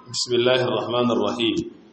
بسم الله الرحمن الرحيم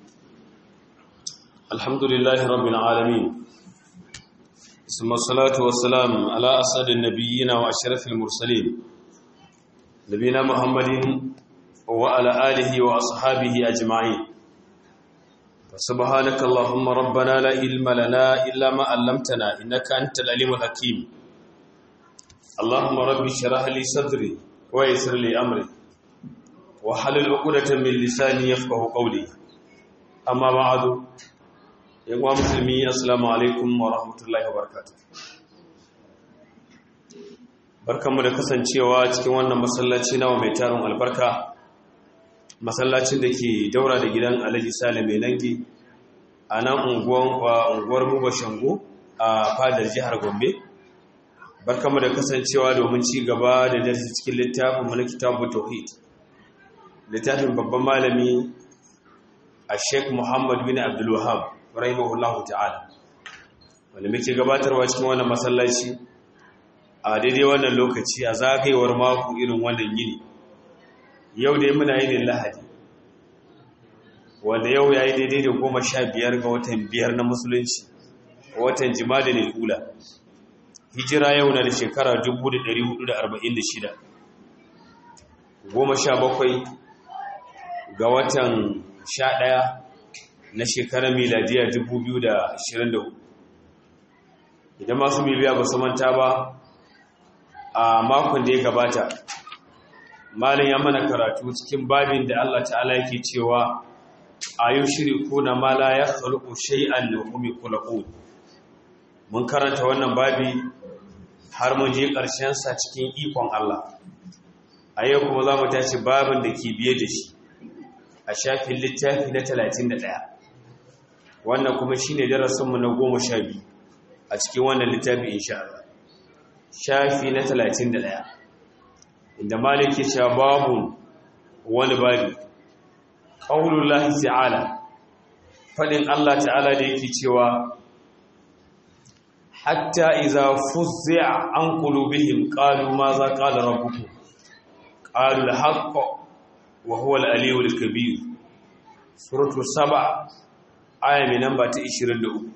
الحمد لله رب العالمين ثم الصلاة والسلام على أسعد النبيين وأشرف المرسلين نبينا محمد وعلى آله وأصحابه أجمعين فسبحانك اللهم ربنا لا علم لنا إلا ما علمتنا إنك أنت العليم الحكيم اللهم ربي اشرح لي صدري ويسر لي أمري وحلل عقدة من لساني يفقه قولي أما بعد يا مسلمي السلام عليكم ورحمة الله وبركاته barkanmu da kasancewa cikin wannan masallaci nawa mai tarin albarka masallacin da ke daura da gidan alhaji sale mai nangi a nan unguwar muba shango a fadar jihar gombe barkanmu da kasancewa domin ci gaba da darsi cikin littafin mana kitabu tauhid littafin babban malami a sheik muhammad bin abdulwahab rahimahullahu ta'ala wanda muke gabatarwa cikin wannan masallaci a daidai wannan lokaci a zagayewar mako irin wannan yini yau dai muna yin lahadi wanda yau ya yi daidai da goma sha biyar ga watan biyar na musulunci watan jimada ne hula hijira yau na da shekara 1446 goma sha bakwai ga watan sha ɗaya na shekarar miladiya 2024 idan masu miliya ba su manta ba a makon da ya gabata malin ya mana karatu cikin babin da Allah ta'ala yake cewa a yau shiri kuna mala ya khalqu shay'an da hum ykhluqun mun karanta wannan babi har mun je ƙarshen sa cikin ikon Allah a yau kuma za mu tashi babin da ke biye da shi a shafin littafi na 31 wannan kuma shine darasinmu na 12 a cikin wannan littafi insha Allah shafi na 31 inda malik ya cewa babu wani babi qaulullahi ta'ala fadin Allah ta'ala da yake cewa hatta idza fuzza an qulubihim qalu ma za qala rabbukum qalu al-haqq wa huwa al-aliyyu al-kabir suratu 7 aya mai namba ta 23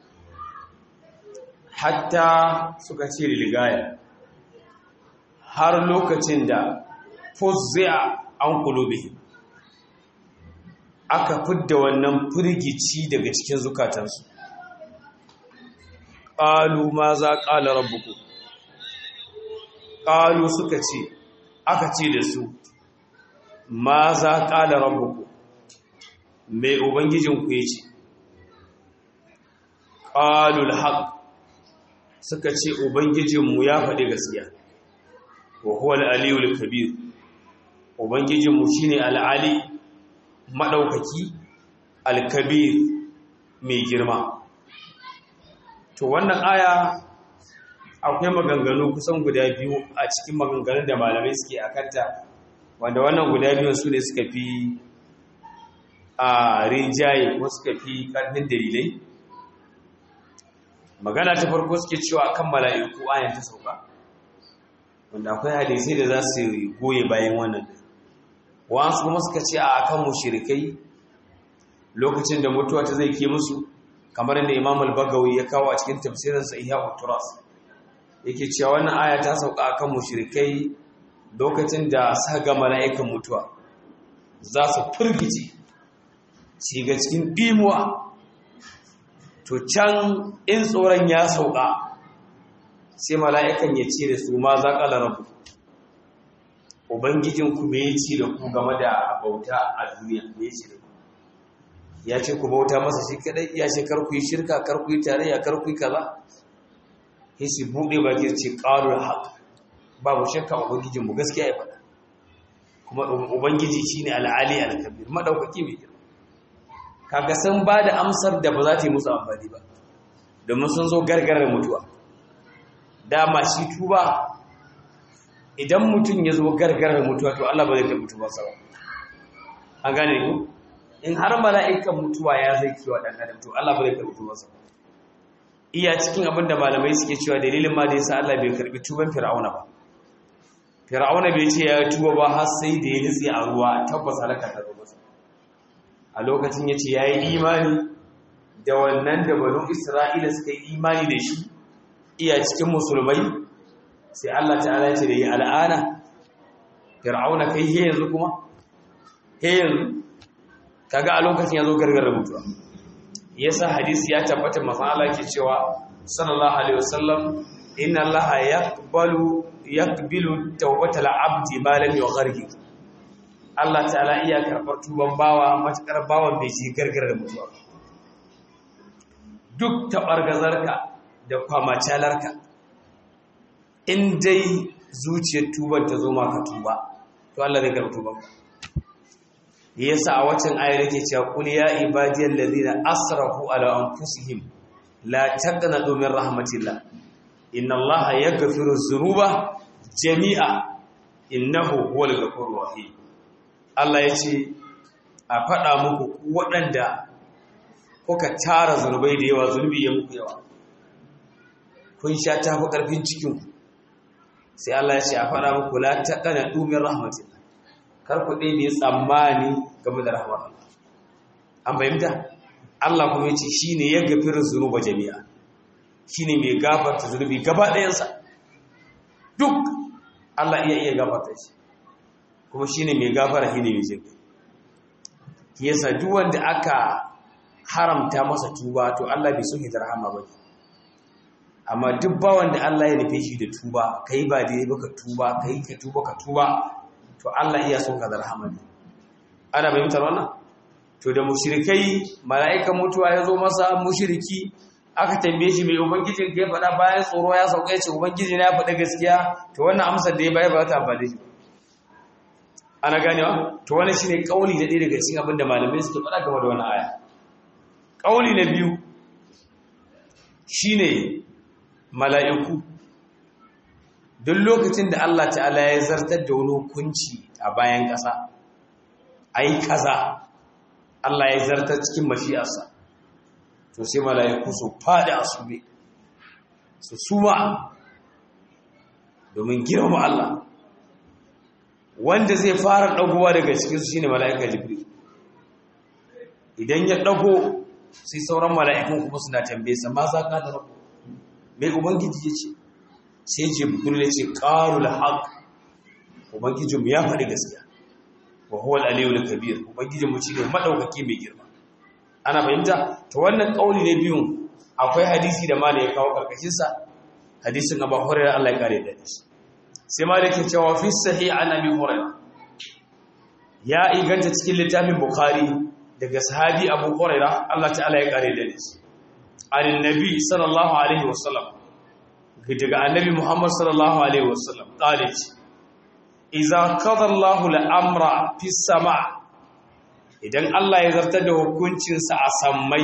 hatta suka ce ligaya har lokacin da fuzzi'a an kulubihi aka fidda wannan firgici daga cikin zukatansu ƙalu ma za ƙala rabbuku ƙalu suka ce aka ce da su ma za ƙala rabbuku mai ubangijinku ya ce ƙalul haƙ suka ce ubangijinmu ya faɗi gaskiya wa huwa al-aliyul kabir ubangijinmu shine al-ali madaukaki al-kabir mai girma to wannan aya akwai maganganu kusan guda biyu a cikin maganganun da malamai suke akanta wanda wannan guda biyun su ne suka fi a rinjaye ko suka fi karfin dalilai magana ta farko suke cewa kan mala'iku ayan ta sauka wanda akwai hadisai da za su goye bayan wannan wasu kuma suka ce a kan mushrikai lokacin da mutuwa ta zai ke musu kamar yadda Imam al-Bagawi ya kawo a cikin tafsirin sa Ihya turas yake cewa wannan aya ta sauka akan mushrikai lokacin da suka ga mala'ikan mutuwa za su firgice su ga cikin dimuwa to can in tsoron ya sauka sai mala'ikan ya ce da su ma za ƙala rabu ubangijinku me ya ce da ku game da bauta a duniya me ya ce da ku ya ce ku bauta masa shi kadai ya ce karku yi shirka karku yi tarayya karku yi kaza ya ce buɗe ba ke ce ƙarar haƙ babu shakka ubangijinmu gaskiya ya faɗa kuma ubangiji shi ne al'ali al-kabir maɗaukaki mai girma kaga sun ba da amsar da ba za ta yi musu amfani ba domin sun zo gargarar mutuwa dama shi tuba idan mutum ya zo gargarar mutuwa to Allah ba zai ta mutuwa sa ba an gane ku in har mala'ikan mutuwa ya zai kiwa dan adam to Allah ba zai ta mutuwa sa iya cikin abin da malamai suke cewa dalilin ma da yasa Allah bai karbi tuban fir'auna ba fir'auna bai ce ya tuba ba har sai da ya nitsi a ruwa tabbas halaka ta zo masa a lokacin ya ce ya yi imani da wannan da banu isra'ila suka yi imani da shi iya cikin musulmai sai Allah ta'ala ya ce da yi al'ana fir'auna kai he yanzu kuma he yanzu kaga a lokacin ya zo gargarar mutuwa yasa hadisi ya tabbata masan Allah ke cewa sallallahu alaihi wasallam inna allaha yaqbalu yaqbilu tawbatal abdi ma lam yughargir Allah ta'ala iya karbar tuban bawa matakar bawan bai ji gargarar mutuwa duk tabargazarka da kwamacalarka in dai zuciyar tuban ta zo maka tuba to Allah zai karɓi tuban yasa a waccan ayar yake cewa qul ya ibadiyal ladina asrafu ala anfusihim la taqnatu min rahmatillah inna allaha yaghfiru dhunuba jami'a innahu huwal ghafurur rahim Allah yace a faɗa muku waɗanda kuka tara zunubai da yawa zunubi ya muku yawa kun sha tafi ƙarfin cikin sai Allah ya ce a faɗa muku la taqnatu min rahmatillah kar ku dai ne tsammani game da rahmar Allah an bayyana Allah kuma yace shine ya gafiru zunuba jami'a shine mai gafarta zunubi gaba ɗayansa duk Allah iya iya gafarta shi kuma shine mai gafara shine mai jin yasa duk wanda aka haramta masa tuba to Allah bai so shi da rahama ba amma duk bawan da Allah ya nufe shi da tuba kai ba dai baka tuba kai ka tuba ka tuba to Allah iya son ka da rahama ne ana fahimtar wannan to da mushrikai mala'ikan mutuwa ya zo masa mushriki aka tambaye shi mai ubangijin kai faɗa bayan tsoro ya sauka ce ubangiji na ya faɗa gaskiya to wannan amsar da ya bayar ba ta amfani shi ana ganewa to wannan shine kauli da ɗaya daga cikin abin da malamai suke faɗa game da wannan aya kauli na biyu shine mala'iku duk lokacin da Allah ta'ala ya zartar da wani hukunci a bayan ƙasa ai kaza Allah ya zartar cikin mashi'arsa to sai mala'iku su fada a sube su suma domin girma Allah wanda zai fara dagowa daga cikin su shine mala'ika jibril idan ya dago sai sauran mala'ikun kuma suna tambaye sa ma za ka da rabu mai ubangiji ya ce sai jibril ya ce qarul haqq ubangijinmu ya faɗi gaskiya wa huwa al-aliyyul kabir ubangijinmu shine madaukaki mai girma ana fahimta to wannan kauli ne biyun akwai hadisi da malai ya kawo karkashin sa hadisin Abu Hurairah Allah ya kare da shi sai malai ke cewa fi sahih an Abi Hurairah ya inganta cikin littafin Bukhari daga sahabi Abu Hurairah Allah ta'ala ya kare da shi annabi sallallahu alaihi wasallam daga annabi Muhammad sallallahu alaihi wasallam kale ce idza qada Allahu al-amra fi sama' idan Allah ya zartar da hukuncinsa a sammai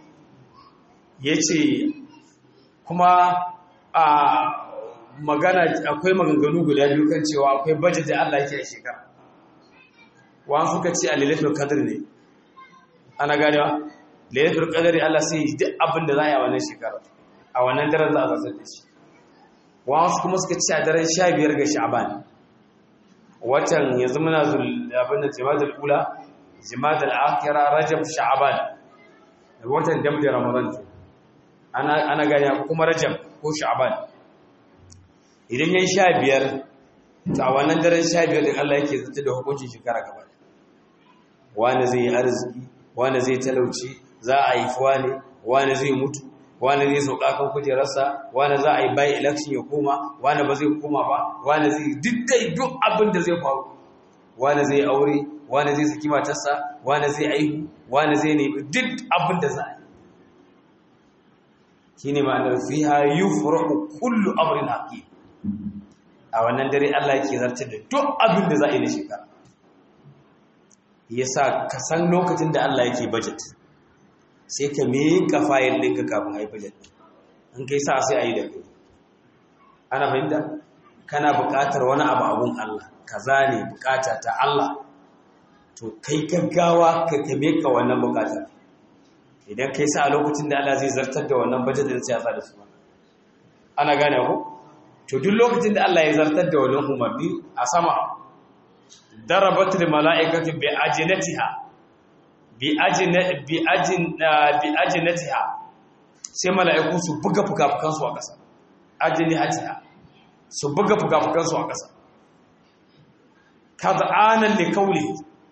ya ce kuma a magana akwai maganganu guda biyu kan cewa akwai bajet da Allah yake a shekara wani suka ce a lalatul kadar ne ana ganewa lalatul kadar Allah sai duk abin da za a yi a wannan shekara a wannan daren za a zartar da shi wani kuma suka ce a daren sha biyar ga sha'aban watan yanzu muna abin da jima'a ula jimada al'akira rajab sha'aban watan dam da ramadan ana ana gani kuma rajab ko sha'aban idan yayin sha biyar ta wannan daren sha biyar din Allah yake zata da hukuncin shekara gaba wani zai yi arziki wani zai talauci za a yi wani wani zai mutu wani zai sauka kan kujerarsa wani za a yi bai election ya koma wani ba zai koma ba wani zai duk dai duk abin da zai faru wani zai aure wani zai saki matarsa wani zai aihu wani zai nemi duk abin da za a yi shi ne ma'anar fiha yi furaku kullu amurin haƙi a wannan dare Allah ke zartar da duk abin da za a yi na shekara ya sa ka san lokacin da Allah yake budget sai ka miƙa fayil ɗinka kafin a yi budget in kai sa sai a yi da kai ana fahimta kana buƙatar wani abu abun Allah kaza ne buƙata ta Allah to kai gaggawa ka kame ka wannan bukatar idan kai sa a lokacin da Allah zai zartar da wannan bajet da siyasa da su ana gane ku to duk lokacin da Allah ya zartar da wannan umarni a sama darabat lil mala'ikati bi ajnatiha bi ajinatiha sai mala'iku su buga fuka-fukansu a ƙasa ajinatiha su buga fuka-fukansu a ƙasa kaza'anan da kauli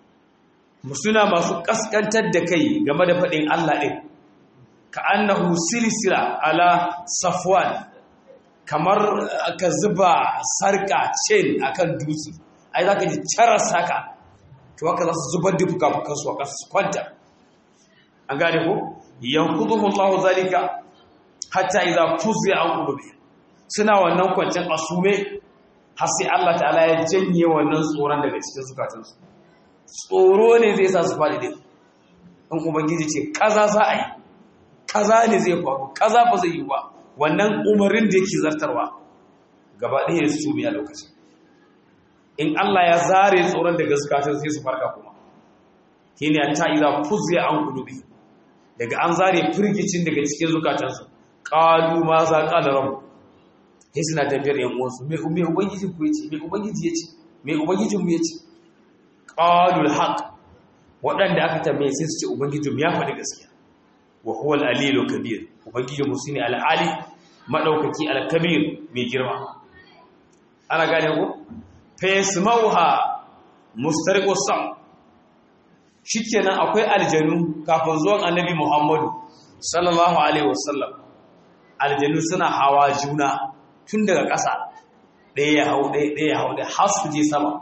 suna masu ƙasƙantar da kai game da faɗin Allah ɗin ka annahu silsila ala safwan kamar aka zuba sarka chain akan dutse ai za ka ji caras haka to haka za su zubar da fuka-fukansu a ƙasa su kwanta an gane ko yankuduhu Allah zalika hatta idza fuzi'a an qulubi suna wannan kwancin asume har sai Allah ta'ala ya janye wannan tsoron daga cikin zukatansu tsoro ne zai sa su faɗi din in ubangiji ce kaza za a yi kaza ne zai faru kaza ba zai yi ba wannan umarin da yake zartarwa gaba ɗaya su biya lokacin in Allah ya zare tsoron daga zukatan sai su farka kuma shine ta idza fuzi'a an qulubi daga an zare firgicin daga cikin zukatansu qalu ma za qala rabb sai suna tafiyar yan uwansu me me ubangiji ku yace me ubangiji yace me ubangijin mu yace qalu alhaq wadanda aka tambaye sai su ce ubangijin ya faɗi gaskiya wa huwa al-alilu kabir ubangijin mu shine al-ali madaukaki al-kabir mai girma ana gane ko fa yasmauha mustariqu sam shikenan akwai aljanu kafin zuwan annabi Muhammadu sallallahu alaihi wasallam aljanu suna hawa juna tun daga ƙasa ɗaya ya hau ɗaya ɗaya ya hau ɗaya har su je sama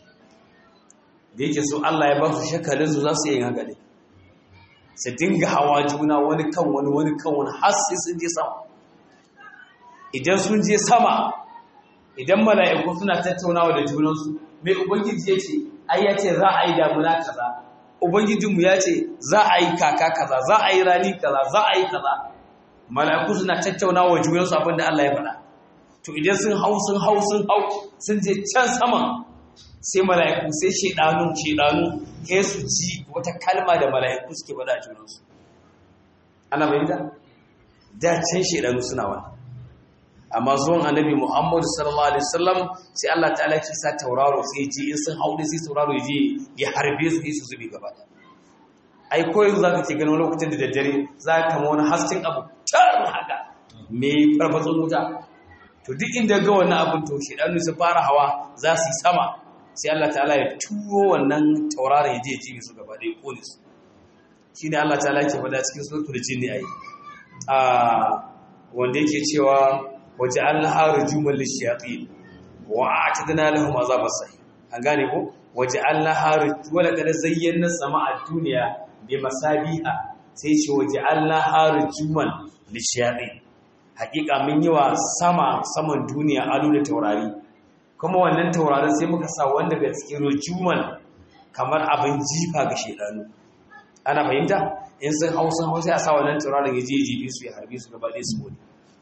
da yake so Allah ya ba su shakalin su za su yi haka ne su dinga hawa juna wani kan wani wani kan wani har sai sun je sama idan sun je sama idan mala'iku suna tattaunawa da junansu mai ubangiji ya ce ai ya ce za a yi damuna kaza ubangijinmu ya ce za a yi kaka kaza za a yi rani kaza za a yi kaza mala'iku suna tattaunawa wa junansu abinda Allah ya faɗa to idan sun hau sun hau sun hau sun je can sama sai mala'iku sai shedanu shedanu sai su ji wata kalma da mala'iku suke faɗa a junansu ana bayyana da can shedanu suna wannan amma zuwan annabi Muhammadu sallallahu alaihi wasallam sai Allah ta'ala ya sa tauraro sai ji in sun haude sai tauraro ya je ya harbe su su zube gaba ai ko yanzu zaka ce ganin lokacin da daddare za ka kama wani hasken abu tar haka me farfatsun wuta to duk inda ga wannan abin to shedanu su fara hawa za su yi sama sai Allah ta'ala ya turo wannan tauraron ya je ya ci su gaba da ya kone su shine Allah ta'ala yake faɗa cikin suratul jinni ai a wanda yake cewa waja'alnaha rujuman lishayatin wa a'tadna lahum azaban sahih an gane ko waja'alnaha wala kad zayyana sama'a dunya bi masabiha sai ce waja'alnaha rujuman lishayatin hakika mun yi wa sama saman duniya alu da taurari kuma wannan taurarin sai muka sa wanda daga cikin rujuman kamar abin jifa ga shedanu ana fahimta in sun hau sun hau sai a sa wannan taurarin ya je jibi su ya harbi su gaba ɗaya su gode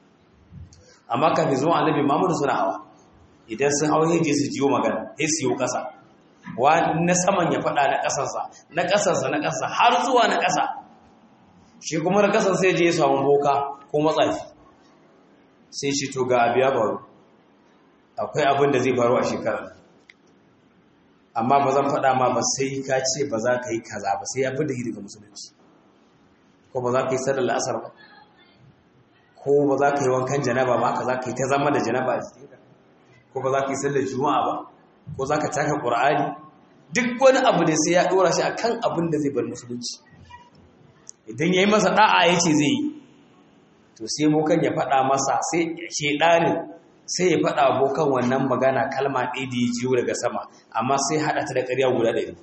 amma kafin zuwa annabi Muhammadu suna hawa idan sun hawa yaje su jiyo magana sai su yi kasa wa na saman ya fada na kasansa na kasansa na kasa har zuwa na kasa shi kuma na kasan sai je ya samu boka ko matsafi sai shi to ga abiya faru akwai abin da zai faru a shekara amma ba zan fada ma ba sai ka ce ba za ka yi kaza ba sai ya fi da daga musulunci ko ba za ka yi sallar la'asar ba ko ba za ka yi wankan janaba ba ka za ka yi ta zama da janaba a jikinka ko ba za ka yi sallar juma'a ba ko za ka taka ƙur'ani duk wani abu da sai ya ɗora shi a kan abin da zai bar musulunci idan ya yi masa ɗa'a ya ce zai yi to sai bokan ya faɗa masa sai shaiɗanin sai ya faɗa bokan wannan magana kalma ɗaya da ya jiyo daga sama amma sai haɗa ta da ƙarya guda ɗari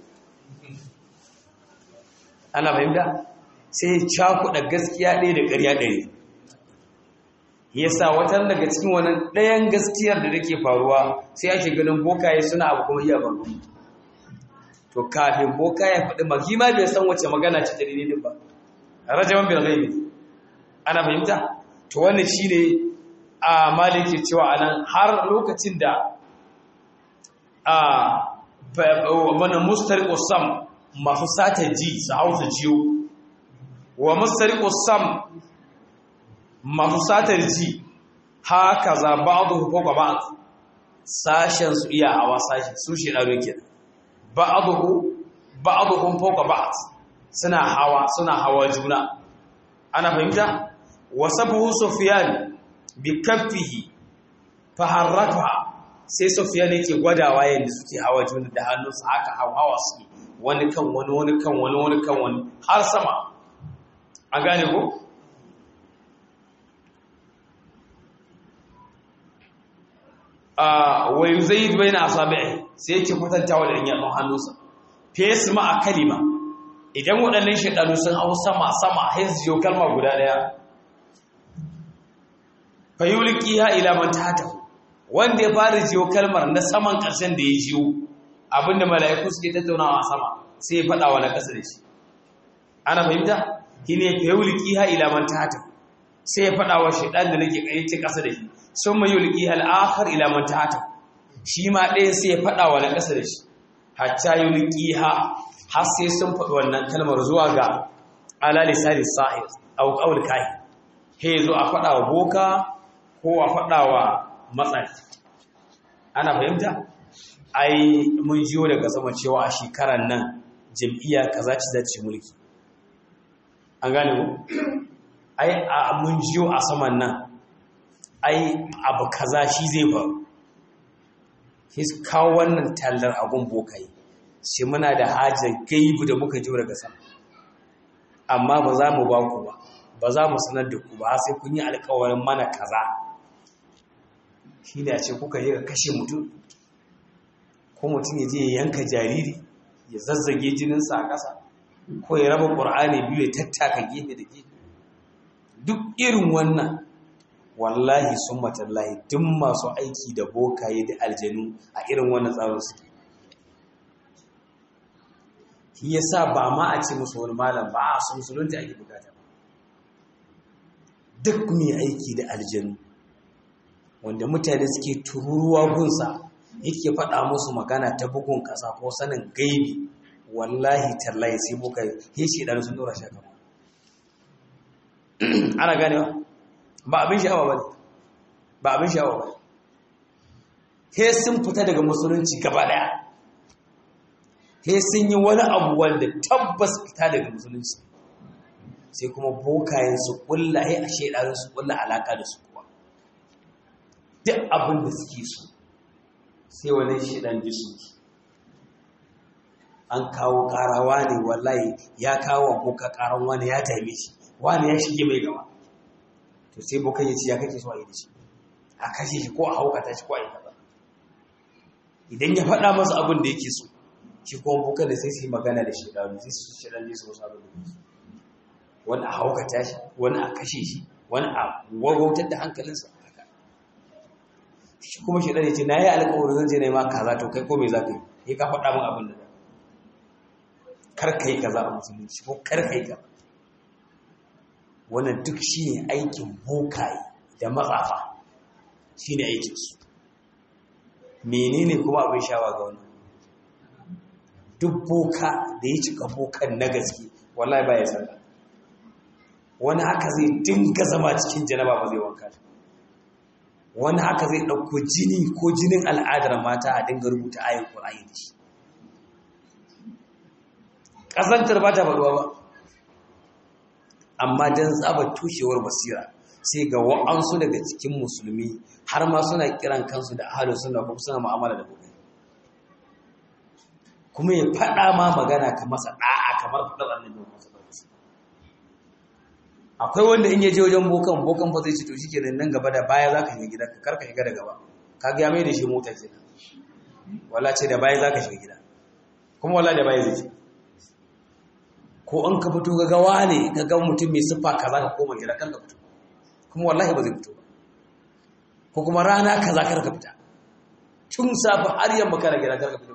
ana fahimta sai ya cakuɗa gaskiya ɗaya da ƙarya ɗari yasa watan daga cikin wannan ɗayan gaskiyar da take faruwa sai ake ganin bokaye suna abu kuma iya faru to kafin bokaye faɗi magi ma bai san wace magana ce ta daidai ba rajaman bil ghaibi ana fahimta to wannan shine a maliki cewa anan har lokacin da a wannan mustariqu sam masu sata ji su hausa jiyo wa mustariqu sam masu satar ji haka za ba'adu fawqa ba'd sashen su iya hawa sashi su shi daro ke ba'adu ba'aduhum fawqa ba'd suna hawa suna hawa juna ana fahimta wasafuhu sufyan bi kaffihi fa harraka sai sufyan yake gwadawa yanda suke hawa juna da hannunsa haka hawa su wani kan wani wani kan wani wani kan wani har sama an gane ko wa yuzaid baina asabi'i sai yake kwatantawa da yan hannunsa fes ma a kalima idan waɗannan shaɗanu sun hau sama sama sai su jiyo kalma guda ɗaya fa yulqiha ila man tahta wanda ya fara jiyo kalmar na saman ƙarshen da ya jiyo abinda mala'iku suke tattaunawa a sama sai ya faɗa wa na ƙasa da shi ana fahimta shine fa yulqiha ila man tahta sai ya faɗa wa shaɗan da nake ƙayyace ƙasa da shi sun mai yulqiha al-akhar ila man tahta shi ma ɗaya sai ya faɗa wa na ƙasa da shi hatta yulqiha har sai sun faɗi wannan kalmar zuwa ga ala lisani sa'ir aw qawl kai he zo a faɗa wa boka ko a faɗa wa matsayi ana fahimta ai mun jiyo daga sama cewa a shekarar nan jam'iyya kaza ci zace mulki an gane ku ai a mun jiyo a saman nan ai abu kaza shi zai faru his kawo wannan tallar abun bokai sai muna da hajjar gaibu da muka jiyo daga sama amma ba za mu ba ku ba ba za mu sanar da ku ba sai kun yi alkawarin mana kaza shi ne a ce kuka yi ka kashe mutum ko mutum ya je ya yanka jariri ya zazzage jininsa a ƙasa ko ya raba ƙur'ani biyu ya tattaka gefe da gefe duk irin wannan wallahi sun matallahi duk masu aiki da bokaye da aljanu a irin wannan tsarin suke shi yasa ba ma a ce musu wani malam ba a su musulunta ake bukata duk mai aiki da aljanu wanda mutane suke tururuwa gunsa yake faɗa musu magana ta bugun ƙasa ko sanin gaibi wallahi tallahi sai muka yi shi ɗan sun ɗora shaka ana ganewa ba abin sha'awa ba ne ba abin sha'awa ba he sun fita daga musulunci gaba ɗaya he sun yi wani abu wanda tabbas fita daga musulunci sai kuma bokayen su ƙulla he a shaidarin su ƙulla alaƙa da su kuwa duk abin da suke so sai wani shaidan ji su an kawo ƙarawa ne wallahi ya kawo boka ƙaran wani ya taime shi wani ya shige mai gaba to sai bokan ya ce ya kake so a yi da shi a kashe shi ko a haukata shi ko a yi gaba idan ya faɗa masa abin da yake so shi kuma bokan da sai su yi magana da shaidanu sai su shaidan ne su wasu abin da yake wani a haukata shi wani a kashe shi wani a wagautar da hankalinsa haka shi kuma shaidan ya ce na yi alkawarin zan je na yi ma kaza to kai ko me za ka yi ya ka faɗa min abin da za kar ka yi kaza a musulunci ko kar ka yi kaza wannan duk shi ne aikin bokaye da matsafa shi ne aikinsu menene kuma abin shawa ga wani duk boka da ya cika bokan na gaske wallahi ba ya sallah wani haka zai dinga zama cikin janaba ba zai wanka wani haka zai ɗauko jini ko jinin al'adar mata a dinga rubuta ayin ƙura'ayi da shi ƙazantar ba ta faruwa ba amma don tsaba tushewar basira sai ga wa'ansu daga cikin musulmi har ma suna kiran kansu da ahalu suna kuma suna ma'amala da bukai kuma ya faɗa ma magana ka masa ɗa'a kamar faɗar annabi masu ɗauki akwai wanda in ya je wajen bokan bokan fa zai ci to shike nan gaba da baya za ka shiga gida kar ka shiga da gaba ka ga ya mai da shi mota ce wala ce da baya za ka shiga gida kuma wala da baya zai ce ko an ka fito ga gawa ne ga ga mutum mai siffa kaza ka koma gida kan ka fito kuma wallahi ba zai fito ba ko kuma rana kaza kar ka fita tun safi har yamma kana gida kar ka fito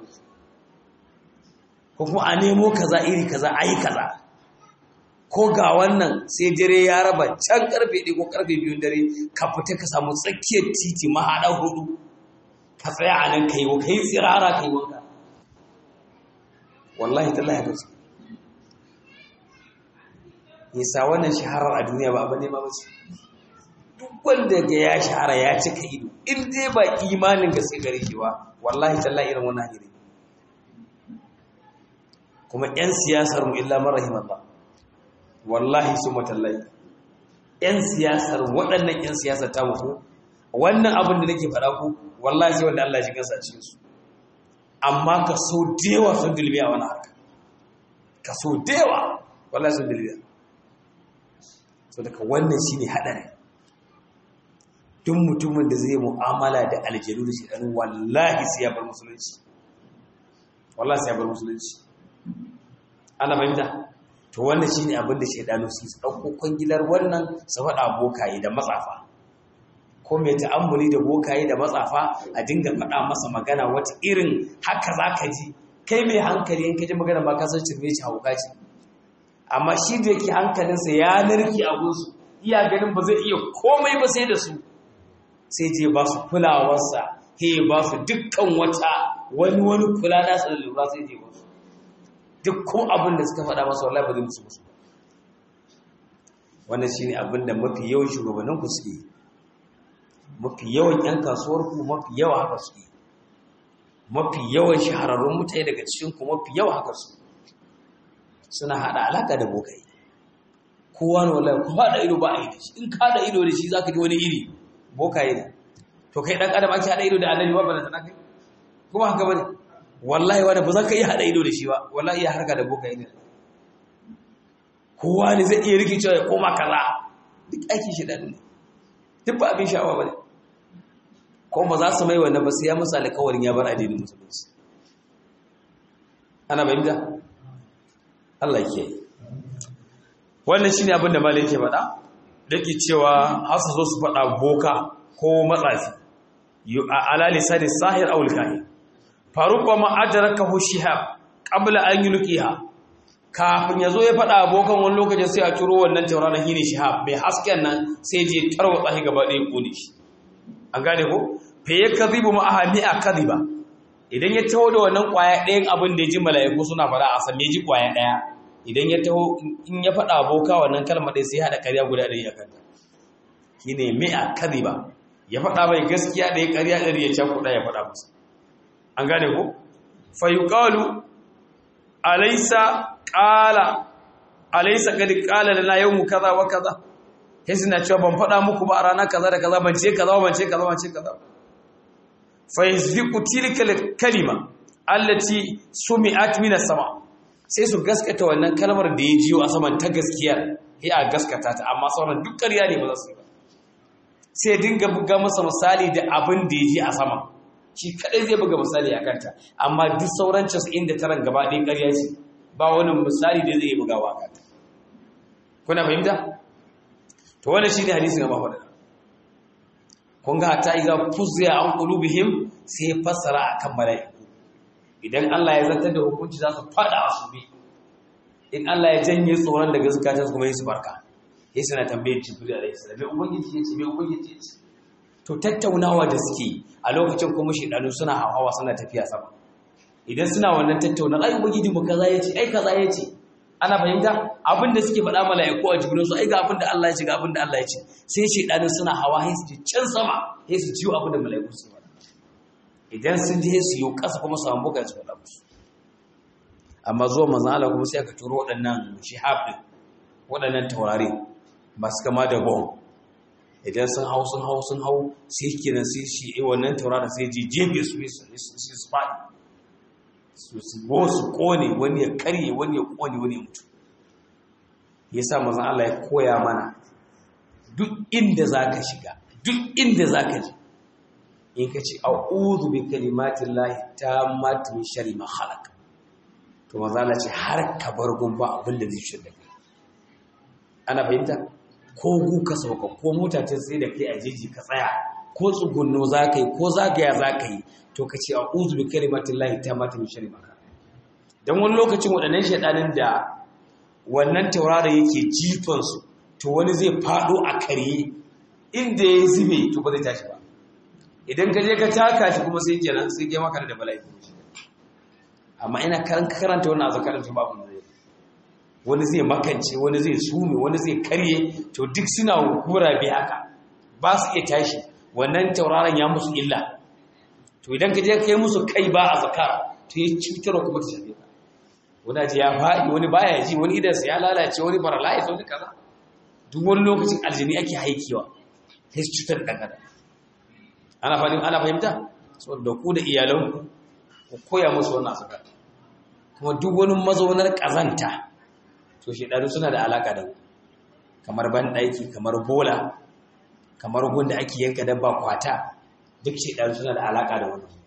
ko kuma a nemo kaza iri kaza ayi kaza ko ga wannan sai dare ya raba can karfe ɗaya ko karfe biyun dare ka fita ka samu tsakiyar titi mahaɗa hudu ka tsaya a nan ka yi ka yi tsirara ka yi wanka wallahi tallahi ba su yasa wannan shaharar a duniya ba abu ne ba bace duk wanda ga ya shahara ya cika ido in dai ba imanin gaske gare shi ba wallahi tallahi irin wannan hanyar kuma 'yan siyasar mu illa marahim Allah wallahi su matallahi 'yan siyasar waɗannan 'yan siyasar ta muku wannan abin da nake faɗa ku wallahi sai wanda Allah ya shiga sa cikin su amma ka so dewa sun dilbi a wani harka ka so dewa wallahi sun dilbi so daga wannan shine hadari duk mutumin da zai mu'amala da aljanu da shi wallahi sai ya bar musulunci wallahi sai ya bar musulunci ana fahimta to wannan shine abin da shaidanu su su dauko kwangilar wannan su faɗa bokaye da matsafa ko mai ta'ammuli da bokaye da matsafa a dinga faɗa masa magana wata irin haka zaka ji kai mai hankali in ka ji magana ba ka san cirme shi hauka ce amma shi da yake hankalinsa ya narki a gunsu iya ganin ba zai iya komai ba sai da su sai je ba su kulawarsa he ba su dukkan wata wani wani kula nasa da lura sai je ba su dukkan abin da suka faɗa masa wallahi ba zai musu musu wannan shine abin da mafi yawan shugabannin ku suke mafi yawan yan kasuwar ku mafi yawa haka suke mafi yawan shahararrun mutane daga cikin ku mafi yawa haka su suna hada alaka da bokai kowa ne wallahi ko hada ido ba a yi da shi in ka hada ido da shi zaka ji wani iri bokaye ne to kai dan adam ake hada ido da annabi ba balanta na kai kuma haka bane wallahi wani ba za ka iya hada ido da shi ba wallahi iya harka da bokaye ne kowa ne zai iya rikicewa ya koma kaza duk aikin shi da ne duk ba abin sha'awa bane ko ba za su mai wannan ba sai ya musu alƙawarin ya bar addinin musulunci ana bayyana Allah ke wannan shine abin da malai yake faɗa dake cewa har su zo su faɗa boka ko matsafi ala lisani sahir aw al-kahin faruq ma adrakahu shihab qabla an yulqiha kafin yazo ya faɗa abokan wani lokacin sai a turo wannan tauraron hini shihab mai hasken nan sai je tarwatsa shi gaba ɗaya kone shi an gane ko fa yakzibu ma ahami akziba idan ya taho da wannan kwaya ɗayan abin da ya ji mala'iku suna faɗa a san ji kwaya ɗaya idan ya taho in ya faɗa aboka wannan kalmar ɗaya sai haɗa ƙarya guda ɗari a kanta shi ne mi'a kadhiba ya faɗa mai gaskiya ɗaya ƙarya ɗari ya cakuɗa ya faɗa musu an gane ko fa yuqalu alaysa qala alaysa qad qala lana yawmu kaza wa kaza sai suna cewa ban faɗa muku ba a rana kaza da kaza ban ce kaza ban ce kaza ban ce kaza fayasbiqu tilka kalima allati sumi'at min as-sama sai su gaskata wannan kalmar da ya jiyo a saman ta gaskiya sai a gaskata ta amma sauran duk ƙarya ne ba za su yi ba sai dinga buga masa misali da abin da ya ji a sama shi kadai zai buga misali a kanta amma duk sauran 99 gaba ɗaya ƙarya ce ba wani misali da zai bugawa a kanta kuna fahimta to wannan shine hadisi ga mafaɗa kun ga ta iza fuzziya an qulubihim sai fassara akan mala'iku idan Allah ya zartar da hukunci za su fada a su bi in Allah ya janye tsoron daga zakatun kuma su barka sai suna tambayar jibril alaihi salam me ubangiji ya ce me ubangiji ya ce to tattaunawa da suke a lokacin kuma shedanu suna hawa suna tafiya sama idan suna wannan tattauna ai ubangiji mu kaza ya ce ai kaza ya ce ana fahimta abin da suke faɗa mala'iku a jibril su ai ga abin da Allah ya ce ga abin da Allah ya ce sai shedanin suna hawa sai su ji can sama sai su ciwo abin da mala'iku su faɗa idan sun je su yi ƙasa kuma su hambuka su faɗa musu amma zuwa manzon Allah kuma sai aka turo waɗannan shihab din waɗannan taurari masu kama da bom idan sun hau sun hau sun hau sai kenan sai shi wannan tauraron sai je jefe su su faɗi su su kone wani ya karye wani ya kone wani ya mutu ya sa mazan Allah ya koya mana duk inda za ka shiga duk inda za ka ji in ka ce a'udhu bi kalimatin lahi ta matu shari ma halaka to maza Allah ce har ka bar gumba abin da zai shirya kai ana fahimta ko gu ka sauka ko mota ta sai da kai a jeji ka tsaya ko tsugunno za ka yi ko zagaya za ka yi to ka ce a uzu bi kalimatin lahi ta mata min shari maka don wani lokacin waɗannan shaɗanin da wannan taurara yake jifansu to wani zai faɗo a karye inda ya zube to ba zai tashi ba idan ka je ka taka shi kuma sai kenan sai ke maka da bala'i amma ina karanta wannan azakarin to babu zai wani zai makance wani zai sume wani zai karye to duk suna hura bi haka ba su iya tashi wannan tauraron ya musu illa to idan ka je ka yi musu kai ba a zakar to ya cutarwa kuma ta shafe ka wani ji ya faɗi wani baya ji wani idansa ya lalace wani paralyze wani kaza duk wani lokacin aljini ake haikewa sai su cutar da ɗan ana fahimta ana fahimta saboda ku da iyalanku ku koya musu wannan suka kuma duk wani mazaunar ƙazanta to shedanu suna da alaka da kamar banɗaki kamar bola kamar gunda ake yanka dabba kwata duk shedanu suna da alaka da wannan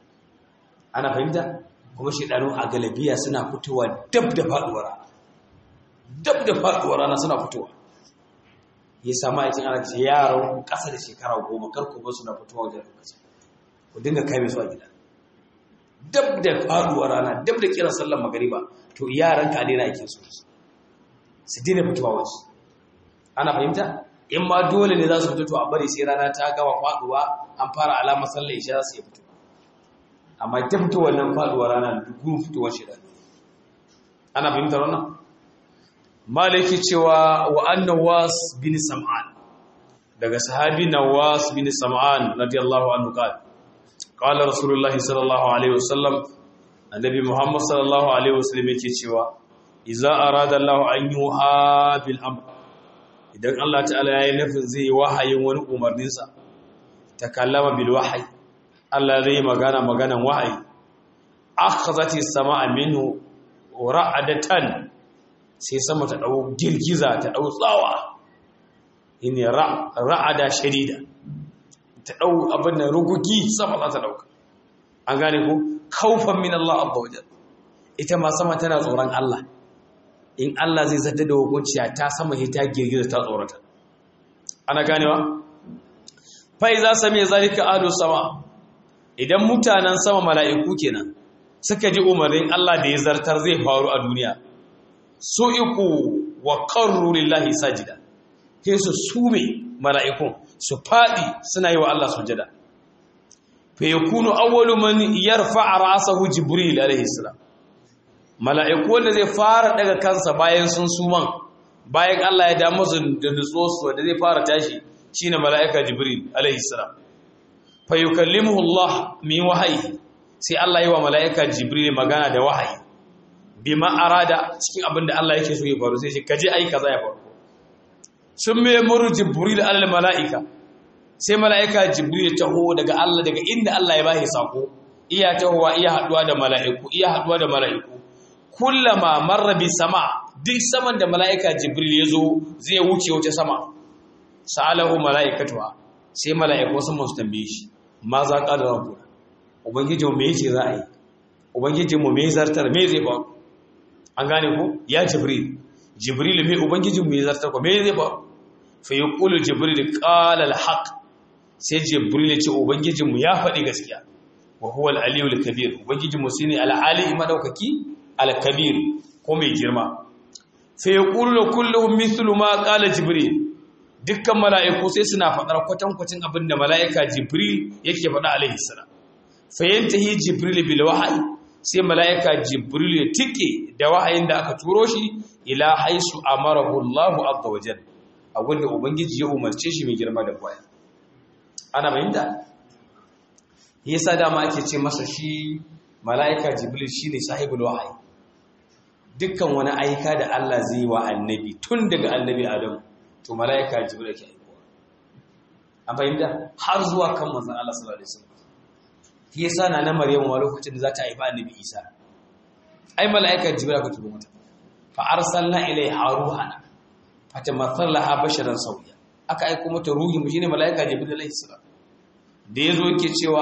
ana fahimta kuma shedanu a galabiya suna fitowa dab da faduwar rana dab da faduwar rana suna fitowa ya sama ya cin ana ce yaran ƙasa da shekara goma kar ku suna fitowa wajen lokaci ku dinga kai su a gida dab da faduwar rana dab da kiran sallar magariba to yaran ka daina aikin su su daina fitowa wasu ana fahimta in ma dole ne za su fito to a bari sai rana ta gama faduwa an fara alamar sallar isha za su yi fito amma ta fito wannan faduwar rana duk fitowar shi da ana fahimtar wannan malaki cewa wa annawas bin sam'an daga sahabi nawas bin sam'an radiyallahu anhu qala qala rasulullahi sallallahu alaihi wasallam annabi muhammad sallallahu alaihi wasallam yake cewa idza arada allah an yuha bil amr idan allah ta'ala yayi nufin zai wahayin wani umarnin sa takallama bil wahyi allah zai magana maganan wahayi akhazati samaa minhu ra'adatan sai sama ta ɗau girgiza ta ɗau tsawa ne ra'ada shadida ta ɗau abin da rugugi sama za ta ɗauka an gane ku kaufan min Allah abba wajen ita ma sama tana tsoron Allah in Allah zai zata da hukunciya ta sama sai ta girgiza ta tsorata ana ganewa fa iza sami zalika ahlu sama idan mutanen sama mala'iku kenan suka ji umarnin Allah da ya zartar zai faru a duniya su'iku wa qarru lillahi sajida sai su sume mala'ikun su fadi suna yi wa Allah sujada fa yakunu awwalu man yarfa'a ra'sahu jibril alayhi salam mala'iku wanda zai fara daga kansa bayan sun suman bayan Allah ya da musu da nutso su da zai fara tashi shine mala'ika jibril alayhi salam fa yukallimuhu Allah min wahyi sai Allah yi wa mala'ika jibril magana da wahayi bima arada cikin abin da Allah yake so ya faru sai shi kaje ai kaza ya faru sun me muru jibril alal malaika sai malaika jibril ya taho daga Allah daga inda Allah ya bashi sako iya tahowa iya haduwa da malaiku iya haduwa da malaiku kullama marra bi sama duk saman da malaika jibril ya zo zai wuce wuce sama sa'alahu malaikatuha sai malaiku sun musu tambaye shi ma za ka da rabbuna ubangijinmu me yake za a yi ubangijinmu me zartar me zai faru an gane ko ya jibril jibril mai ubangijinmu ya zartar ko me zai ba fa yaqulu jibril qala al-haq sai jibril ya ce ubangijinmu ya faɗi gaskiya wa huwa al-aliyul kabir ubangijinmu shine al-ali madaukaki al-kabir ko mai girma fa yaqulu kulluhum mithlu ma qala jibril dukkan mala'iku sai suna faɗar kwatankwacin abin da mala'ika jibril yake faɗa alaihi salam fa yantahi jibril bil wahyi sai mala'ika jibril ya tike da wahayin da aka turo shi ila haisu amarahu Allahu azza wajal a gunda ubangiji ya umarce shi mai girma da kwaya ana bayyana yasa dama ake ce masa shi mala'ika jibril shine sahibul wahayi dukkan wani aika da Allah zai wa annabi tun daga annabi Adam to mala'ika jibril ke aikowa an bayyana har zuwa kan manzon Allah sallallahu alaihi wasallam shi yasa na na Maryamu a lokacin da za ta haifa Annabi Isa ai malaika Jibril ka turo mata fa arsalna ilaiha ruhana fatamathal laha basharan sawiya aka aika mata ruhi mu shine malaika Jibril alaihi salam da yazo yake cewa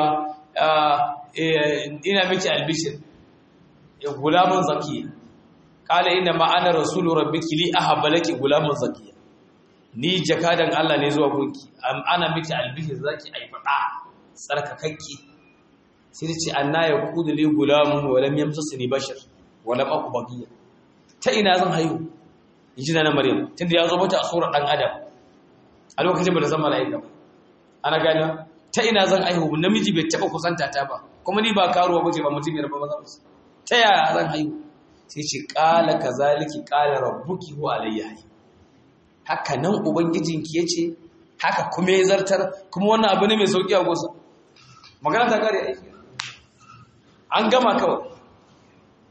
ina miki albishir ya gulamun zakiya kala inna ma ana rasulu rabbiki li ahaba laki gulamun zakiya ni jakadan Allah ne zuwa gunki ana miki albishir zaki ai fada tsarkakakke sai ta ce anna ya kudu li gulamun wa lam yamsasni bashar wa lam aku baqiya ta ina zan haihu yaji na maryam tunda ya zo mata a surar dan adam a lokacin ba da zama malaika ba ana gani ta ina zan haihu namiji bai taba kusanta ta ba kuma ni ba karuwa bace ba mutum yarba ba zan ta yaya zan haihu sai ce qala kazaliki qala rabbuki huwa alayya haka nan ubangijinki yace haka kuma ya zartar kuma wannan abu ne mai sauki a gosa magana ta kare aiki an gama kawai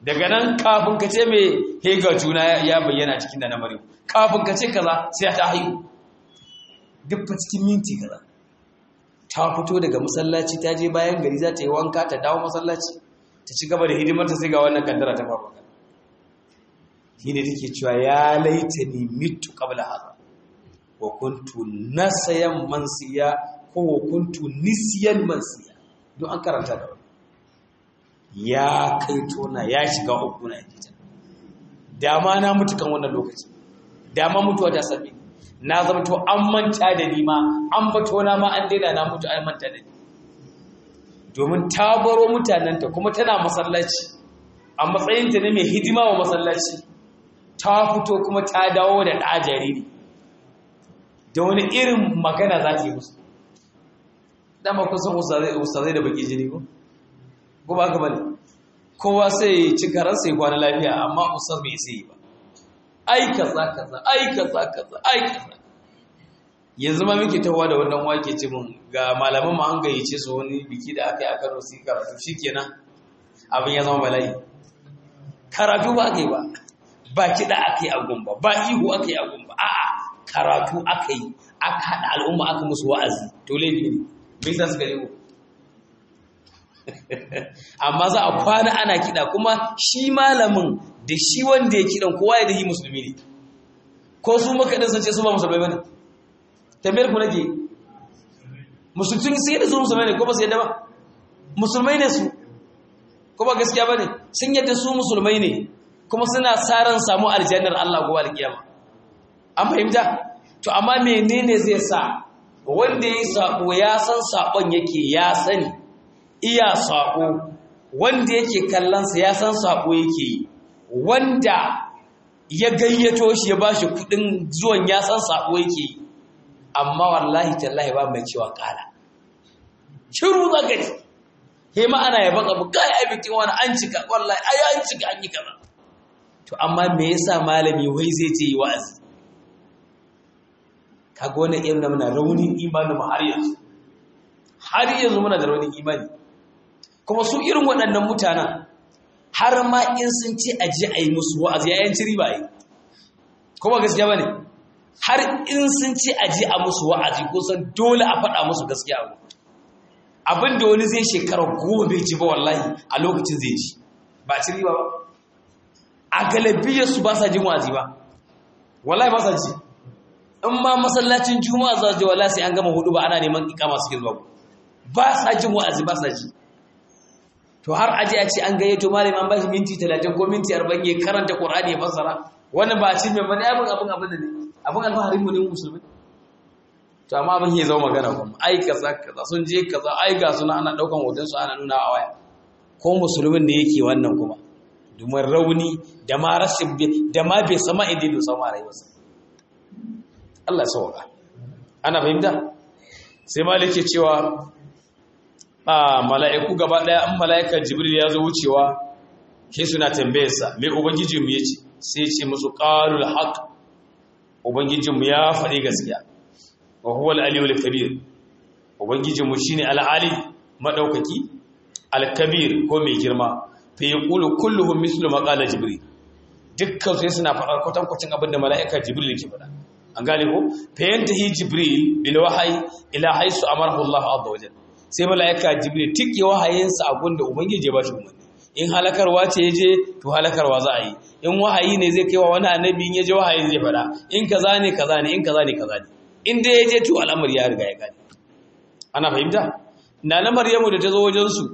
daga nan kafin ka ce mai hega juna ya bayyana cikin da na maryam kafin ka ce kaza sai ta haihu duk fa cikin minti kaza ta fito daga masallaci ta je bayan gari za ta yi wanka ta dawo masallaci ta ci gaba da hidimarta sai ga wannan kaddara ta faru shi ne take cewa ya laita ni mitu qabla hada wa kuntu nasayan mansiya ko wa kuntu nisyan mansiya don an karanta da wani ya kai tona ya shiga uku na jita dama na mutu kan wannan lokaci dama mutuwa ta sami na zama to an manta da ni ma an bato na ma an daina na mutu an manta da ni domin ta baro mutanenta kuma tana masallaci a matsayinta ne mai hidima wa masallaci ta fito kuma ta dawo da ɗa jariri da wani irin magana za ta yi musu dama kusan ustazai da baki jini ko ko ba ka bane kowa sai ci karansa ya kwana lafiya amma ustaz bai sai ba ai kaza kaza ai kaza kaza ai kaza yanzu ma muke tawa da wannan wake ce mun ga malaman mu an gayyace su wani biki da aka yi a Kano sai karatu shikenan abin ya zama bala'i karatu ba aka yi ba ba kiɗa aka yi a gumba ba ihu aka yi a gumba a'a karatu aka yi aka haɗa al'umma aka musu wa'azi to laifi ne me yasa suka lebo amma za a kwana ana kiɗa kuma shi malamin da shi wanda ya kiɗan kowa ya dahi musulmi ne ko su makaɗin sun ce su ba musulmai ba ne tambayar ku nake musulmi sun yadda su musulmai ne ko ba su yadda ba musulmai ne su ko ba gaskiya ba ne sun yadda su musulmai ne kuma suna tsarin samu aljannar Allah gowa alkiyama an fahimta to amma menene zai sa wanda ya sako ya san sakon yake ya sani iya sako wanda yake kallonsa ya san sako yake yi wanda ya gayyato shi ya bashi kudin zuwan ya san sako yake yi amma wallahi tallahi ba mai cewa kala shiru zaka ji he ma ana yaban abu kai ai bikin wani an cika wallahi ai an cika an yi kaza to amma me yasa malami wai zai ce yi wa'azi kaga wannan irin da muna raunin imanin mu har yanzu har yanzu muna da raunin imani kuma su irin waɗannan mutanen har ma in sun ce a je a yi musu wa'azi ya yanci riba yi kuma gaskiya bane har in sun ce a je a musu wa'azi ko san dole a faɗa musu gaskiya abu abin da wani zai shekara goma bai ji ba wallahi a lokacin zai ji ba ci riba ba a galibiyar su ba sa jin wa'azi ba wallahi ba sa ji in ma masallacin juma'a za je wallahi sai an gama hudu ba ana neman ikama suke zuwa ba sa jin wa'azi ba sa ji to har aje a ce an gayyato malami an bashi minti 30 ko minti 40 ya karanta qur'ani ya fassara wannan ba ci mai bane abin abin abin da ne abin alfaharin mu ne musulmi to amma abin ya zama magana kuma ai kaza kaza sun je kaza ai ga suna ana daukan hoton su ana nuna a waya ko musulmin ne yake wannan kuma domin rauni da ma rashin da ma bai sama idai da sama rayuwarsa Allah sauka ana fahimta sai malike cewa a mala'iku gaba daya an mala'ikar jibril ya zo wucewa ke suna tambayarsa mai ubangijinmu ya ce sai ce musu qalul haqq ubangijinmu ya faɗi gaskiya wa huwa al-aliyul kabir ubangijinmu shine al-ali madaukaki al-kabir ko mai girma fa yaqulu kulluhum mislu ma qala jibril dukkan sai suna faɗar kwatankwacin abin da mala'ika jibril yake faɗa an gane ko fa yantahi jibril bil wahyi ila haisu amarahu Allah azza wa jalla sai mala'ika jibril tike wahayinsa a gunda ubangiji ya bashi umarni in halakarwa ce yaje to halakarwa za a yi in wahayi ne zai kai wa wani annabi in yaje wahayin zai faɗa in kaza ne kaza ne in kaza ne kaza ne in dai yaje to al'amari ya riga ya gane ana fahimta na na maryamu da ta zo wajen su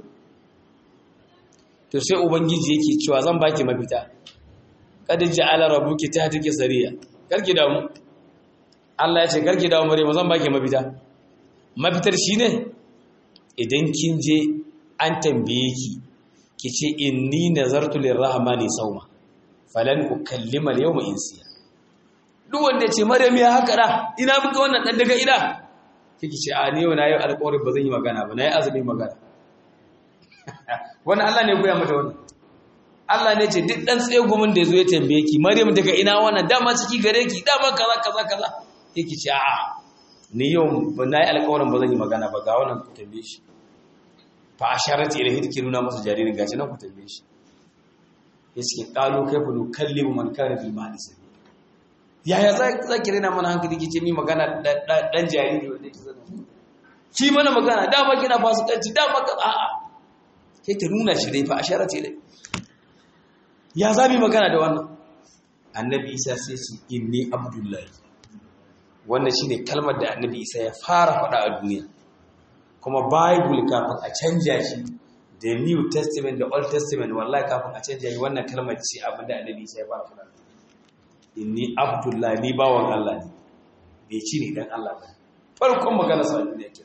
to sai ubangiji yake cewa zan baki mafita kad ja'ala rabbuki tahtaki sariya karki damu Allah ya ce karki damu Maryam zan baki mafita mafitar shine idan kin je an tambaye ki kice inni nazartu lirrahmani sawma falan ukallima al-yawma insiya duk wanda ya ce Maryam ya haka da ina muka wannan dan daga ida kike ce a ne yau na yi alƙawari ba zan yi magana ba na yi azumi magana wannan Allah ne ya goya mata wannan Allah ne ce duk dan tsegumin da yazo ya tambaye ki Maryam daga ina wannan dama ciki gare ki dama kaza kaza kaza yake ce a ni yau ba na yi alƙawarin ba zan yi magana ba ga wannan ku tambaye shi fa asharat ilayhi take nuna masa jaririn gashi nan ku tambaye shi ya ce ƙalo kai fa nukallimu man kana bil mahdi sabila yaya za ki rena mana hankali ki ce mi magana dan jariri wanda yake zama ki mana magana dama kina fasikanci dama ka a'a sai ta nuna shi dai fa ashara ce dai ya zabi magana da wannan annabi isa sai ce inni abdullahi wannan shine kalmar da annabi isa ya fara faɗa a duniya kuma bible kafin a canja shi da new testament da old testament wallahi kafin a canja shi wannan kalmar ce abin da annabi isa ya fara faɗa inni abdullahi ni bawan Allah ne bai ci ni dan Allah ba farkon magana sa duniya ke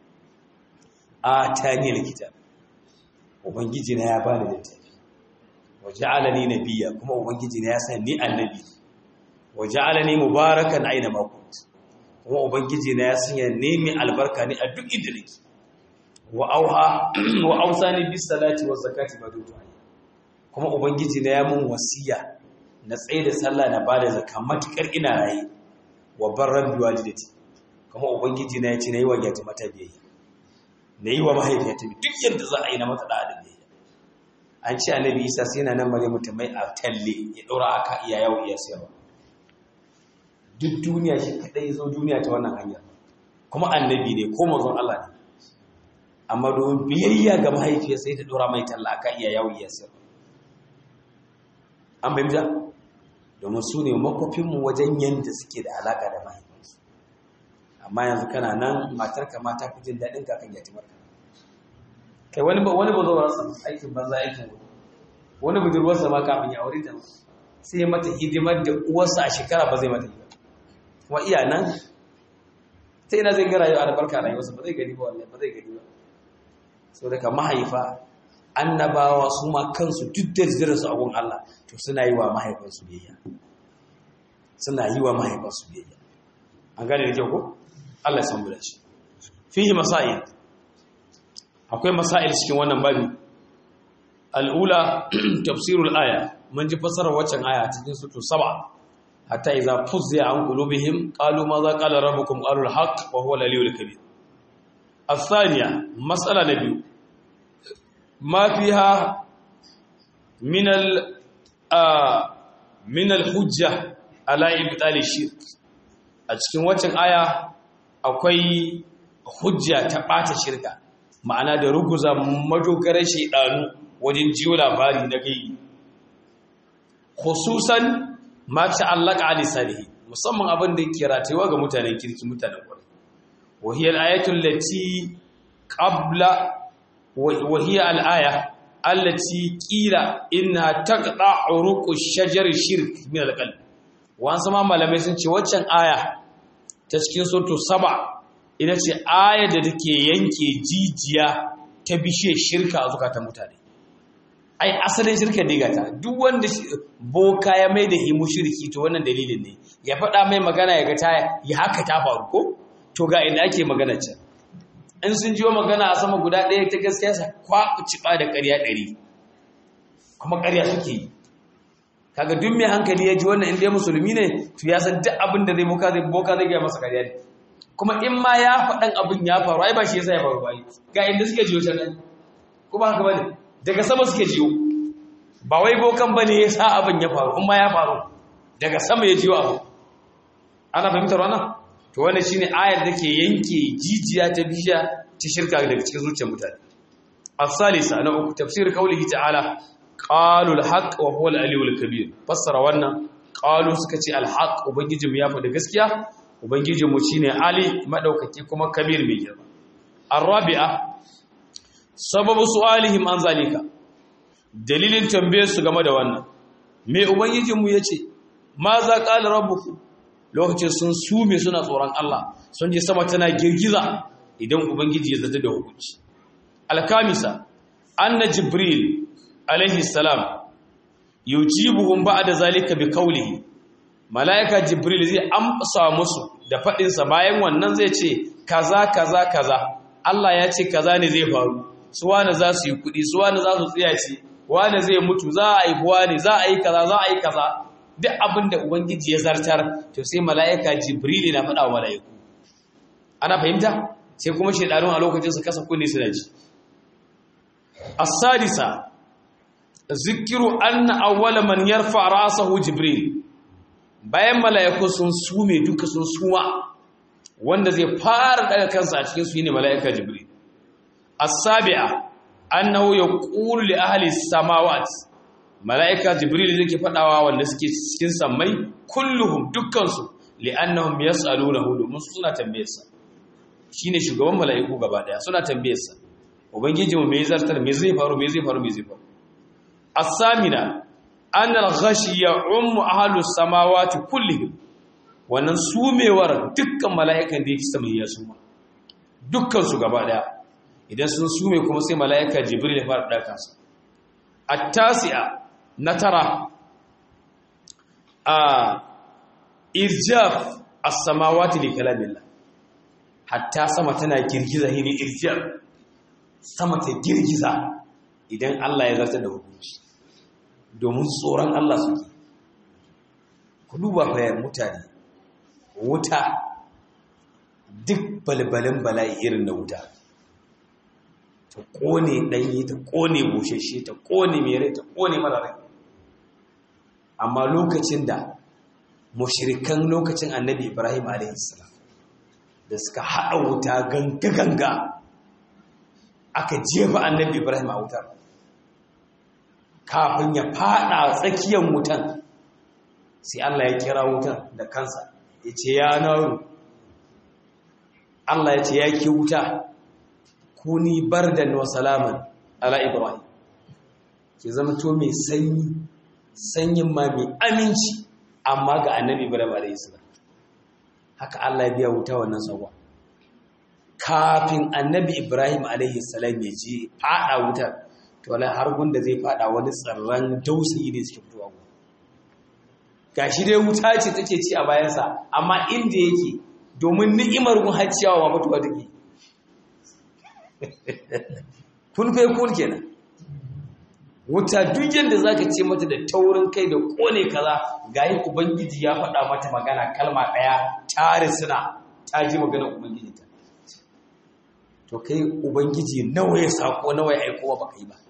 a tani likita ubangiji na ya bani littafi waja'alani nabiyya kuma ubangiji na ya san ni annabi waja'alani mubarakan aina ma kunt kuma ubangiji na ya sanya ne mai albarka ne a duk inda nake wa auha wa ausani bis salati waz zakati ba dutu kuma ubangiji na ya mun wasiya na tsaye da sallah na bada zakka matukar ina raye wa barran biwalidati kuma ubangiji na ya ce nayi wa yati mata biyayya nayi wa mahaifiyata duk yanda za a yi na mata da adabi an ce annabi isa sai yana nan mare mutumai a talle ya ɗora aka iya yawo iya sayarwa duk duniya shi kaɗai zo duniya ta wannan hanyar kuma annabi ne ko mazon Allah ne amma domin biyayya ga mahaifiyar sai ta ɗora mai talla aka iya yawo iya sayarwa an fahimta domin su ne makwafinmu wajen yadda suke da alaƙa da mahaifinsu amma yanzu kana nan matarka mata fi jin daɗin kakan yatimarka kai wani ba wani ba zo rasa aikin banza aikin wani wani budurwarsa ma kafin ya aure ta sai ya mata hidimar da uwarsa a shekara ba zai mata hidima kuma iya nan sai ina zai ga rayuwa albarka rayuwarsa ba zai gani ba wallahi ba zai gani ba so daga mahaifa annabawa su ma kansu duk da jirin su abun Allah to suna yi wa mahaifansu biyayya suna yi wa mahaifansu biyayya an gane da kyau ko Allah ya san mu da shi fihi masail akwai masail cikin wannan babi al'ula tafsirul aya mun ji fasarar waccan aya cikin sutu saba hatta idza fuzza an qulubihim qalu ma za qala rabbukum qalu al-haq wa huwa al-aliyyul kabir الثانية مسألة نبي ما فيها من ال من الحجة على إبطال الشرك a cikin waccan aya akwai hujja ta ɓata shirka ma'ana da ruguza madogarar shaidanu wajen jiyo labari na gai khususan ma ta'allaka ali salihi musamman abin da yake ratewa ga mutanen kirki mutanen kwarai وهي الآية التي قبل وهي الآية التي قيل إنها تقطع عروق الشجر الشرك من القلب وان سما malamai sun ce waccan aya ta cikin suratu saba ina ce aya da take yanke jijiya ta bishe shirka a zukatan mutane ai asalin shirka ne gata duk wanda boka ya mai da himu shirki to wannan dalilin ne ya faɗa mai magana ya ga ta ya haka ta faru ko to ga inda ake magana can in sun jiwo magana a sama guda ɗaya ta gaskiya sa kwaɓu ciɓa da ƙarya ɗari kuma ƙarya suke yi kaga duk mai hankali ya ji wannan inda ya musulmi ne to ya san duk abin da zai boka zai boka zai gaya masa ƙarya ne kuma in ma ya faɗan abin ya faru ai ba shi yasa ya faru ba ga inda suke jiyo can nan kuma haka bane daga sama suke jiyo ba wai bokan bane ya sa abin ya faru in ma ya faru daga sama ya jiyo abu ana fahimtar wannan to wannan shine ayar da ke yanke jijiya ta bishiya ta shirka daga cikin zuciyar mutane as-salisa na uku tafsir qaulihi ta'ala qalu al-haq wa huwa al-aliyyul kabir fassara wannan qalu suka ce al-haq ubangiji mu ya faɗi gaskiya ubangiji mu shine ali madaukaki kuma kabir mai girma ar-rabi'a sababu su'alihim an zalika dalilin tambayar su game da wannan me ubangijin mu yace ma za qala rabbukum lokacin sun sume suna tsoron Allah sun je sama tana girgiza idan ubangiji ya zata da hukunci alkamisa anna jibril alaihi salam yujibuhum ba'da zalika bi qawlihi malaika jibril zai amsa musu da fadin sa bayan wannan zai ce kaza kaza kaza Allah ya ce kaza ne zai faru su wani za su yi kudi su wani za su tsiyace wani zai mutu za a yi wani za a yi kaza za a yi kaza duk abin da Ubangiji ya zartar to sai mala'ika Jibrili na faɗa wa mala'iku. Ana fahimta? Sai kuma shaidanun a lokacin su kasa kunne suna ji. As-sadisa zikiru anna awwala man yarfa ra'sahu jibril bayan mala'iku sun sume duka sun suma wanda zai fara daga kansa a cikin su ne mala'ika jibril as-sabi'a annahu yaqulu li ahli samawat mala'ika jibril yake fadawa wanda suke cikin sammai kulluhum dukkan su li'annahum yas'alunahu domin suna tambayarsa shine shugaban mala'iku gaba daya suna tambayarsa ubangiji mu me zartar me zai faru me zai faru me zai faru as-samina anna al-ghashi ya'ummu ahlus samawati kullihim wannan sumewar dukkan mala'ikan da yake sama ya suma dukkan su gaba daya idan sun sume kuma sai mala'ika jibril ya fara daka su at-tasi'a na tara a irjaf as-samawati li kalamillah hatta sama tana girgiza hini irjaf sama ta girgiza idan Allah ya zartar da hukunci domin tsoron Allah suke ku duba bayan mutane wuta duk balbalin bala'i irin na wuta ta kone ɗanye ta kone bushashe ta kone mere ta kone mararai amma lokacin da mushirikan lokacin annabi ibrahim a.s. da suka haɗa wuta ganga-ganga aka jefa annabi ibrahim a wutar kafin ya fada tsakiyar wutan sai Allah ya kira wutan da kansa ya ce ya naru Allah ya ce ya ke wuta kuni bardan wa salaman ala ibrahim ke zama to mai sanyi sanyin ma mai aminci amma ga annabi ibrahim a.s. haka Allah ya biya wuta wannan tsawon kafin annabi ibrahim a.s. ya je fada wutar to wala har gunda zai fada wani tsarran dausayi ne suke fitowa ku gashi dai wuta ce take ci a bayansa amma inda yake domin ni'imar gun hacciyawa ma fitowa take kun fai kun kenan wuta duk yadda zaka ce mata da taurin kai da kone kaza gayi ubangiji ya faɗa mata magana kalma ɗaya tare suna ta ji maganar ubangiji ta to kai ubangiji nawa ya sako nawa ya aiko ba kai ba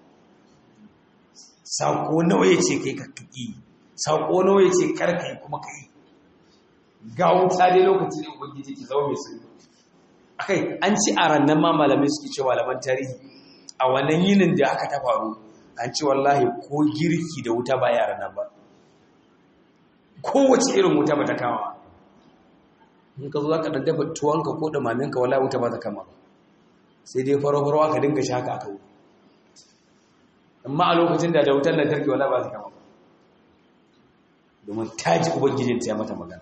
sako nawa ya ce kai ka kaki sako nawa ya ce karkai kuma kai ga wuta dai lokaci ne ubangiji ki zama mai sirri akai an ci a rannan ma malamai suke cewa malaman tarihi a wannan yinin da aka ta faru an ci wallahi ko girki da wuta ba yaran nan ba kowace irin wuta ba ta kama in ka zo za ka daddafa tuwonka ko ɗumaminka wallahi wuta ba ta kama ba sai dai faro-faro aka dinga shi haka aka wuta amma a lokacin da da wutar lantarki wala ba su kama ba domin ta ji ubangijin ta ya mata magana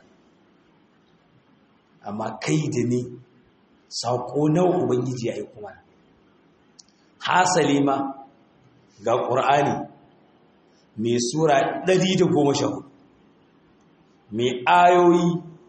amma kai da ne saƙo nawa ubangiji ya yi kuma hasali ma ga ƙur'ani mai sura 114 mai ayoyi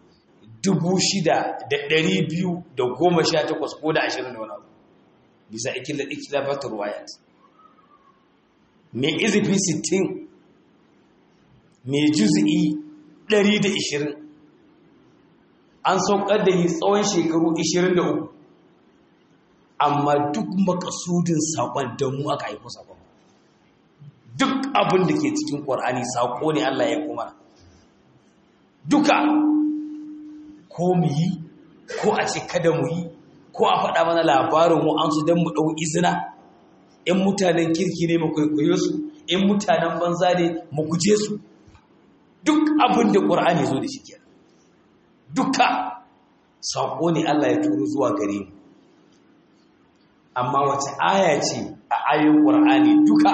6,218 ko da 20 da wani abu bisa ikilafatar ruwayat mai izifi 60 mai juzi'i 120 an saukar da yi tsawon shekaru 23 amma duk makasudin saƙon da mu aka haifo saƙon duk abin da ke cikin ƙwar'ani saƙo ne Allah ya kuma duka ko mu yi ko a ce kada mu yi ko a faɗa mana labarin wa'ansu don mu ɗau izina in mutanen kirki ne mu kwaikwayo su in mutanen banza ne mu guje su duk abin da ƙur'ani zo da shi kenan duka saƙo ne Allah ya turo zuwa gare mu amma wace aya ce a ayoyin ƙur'ani duka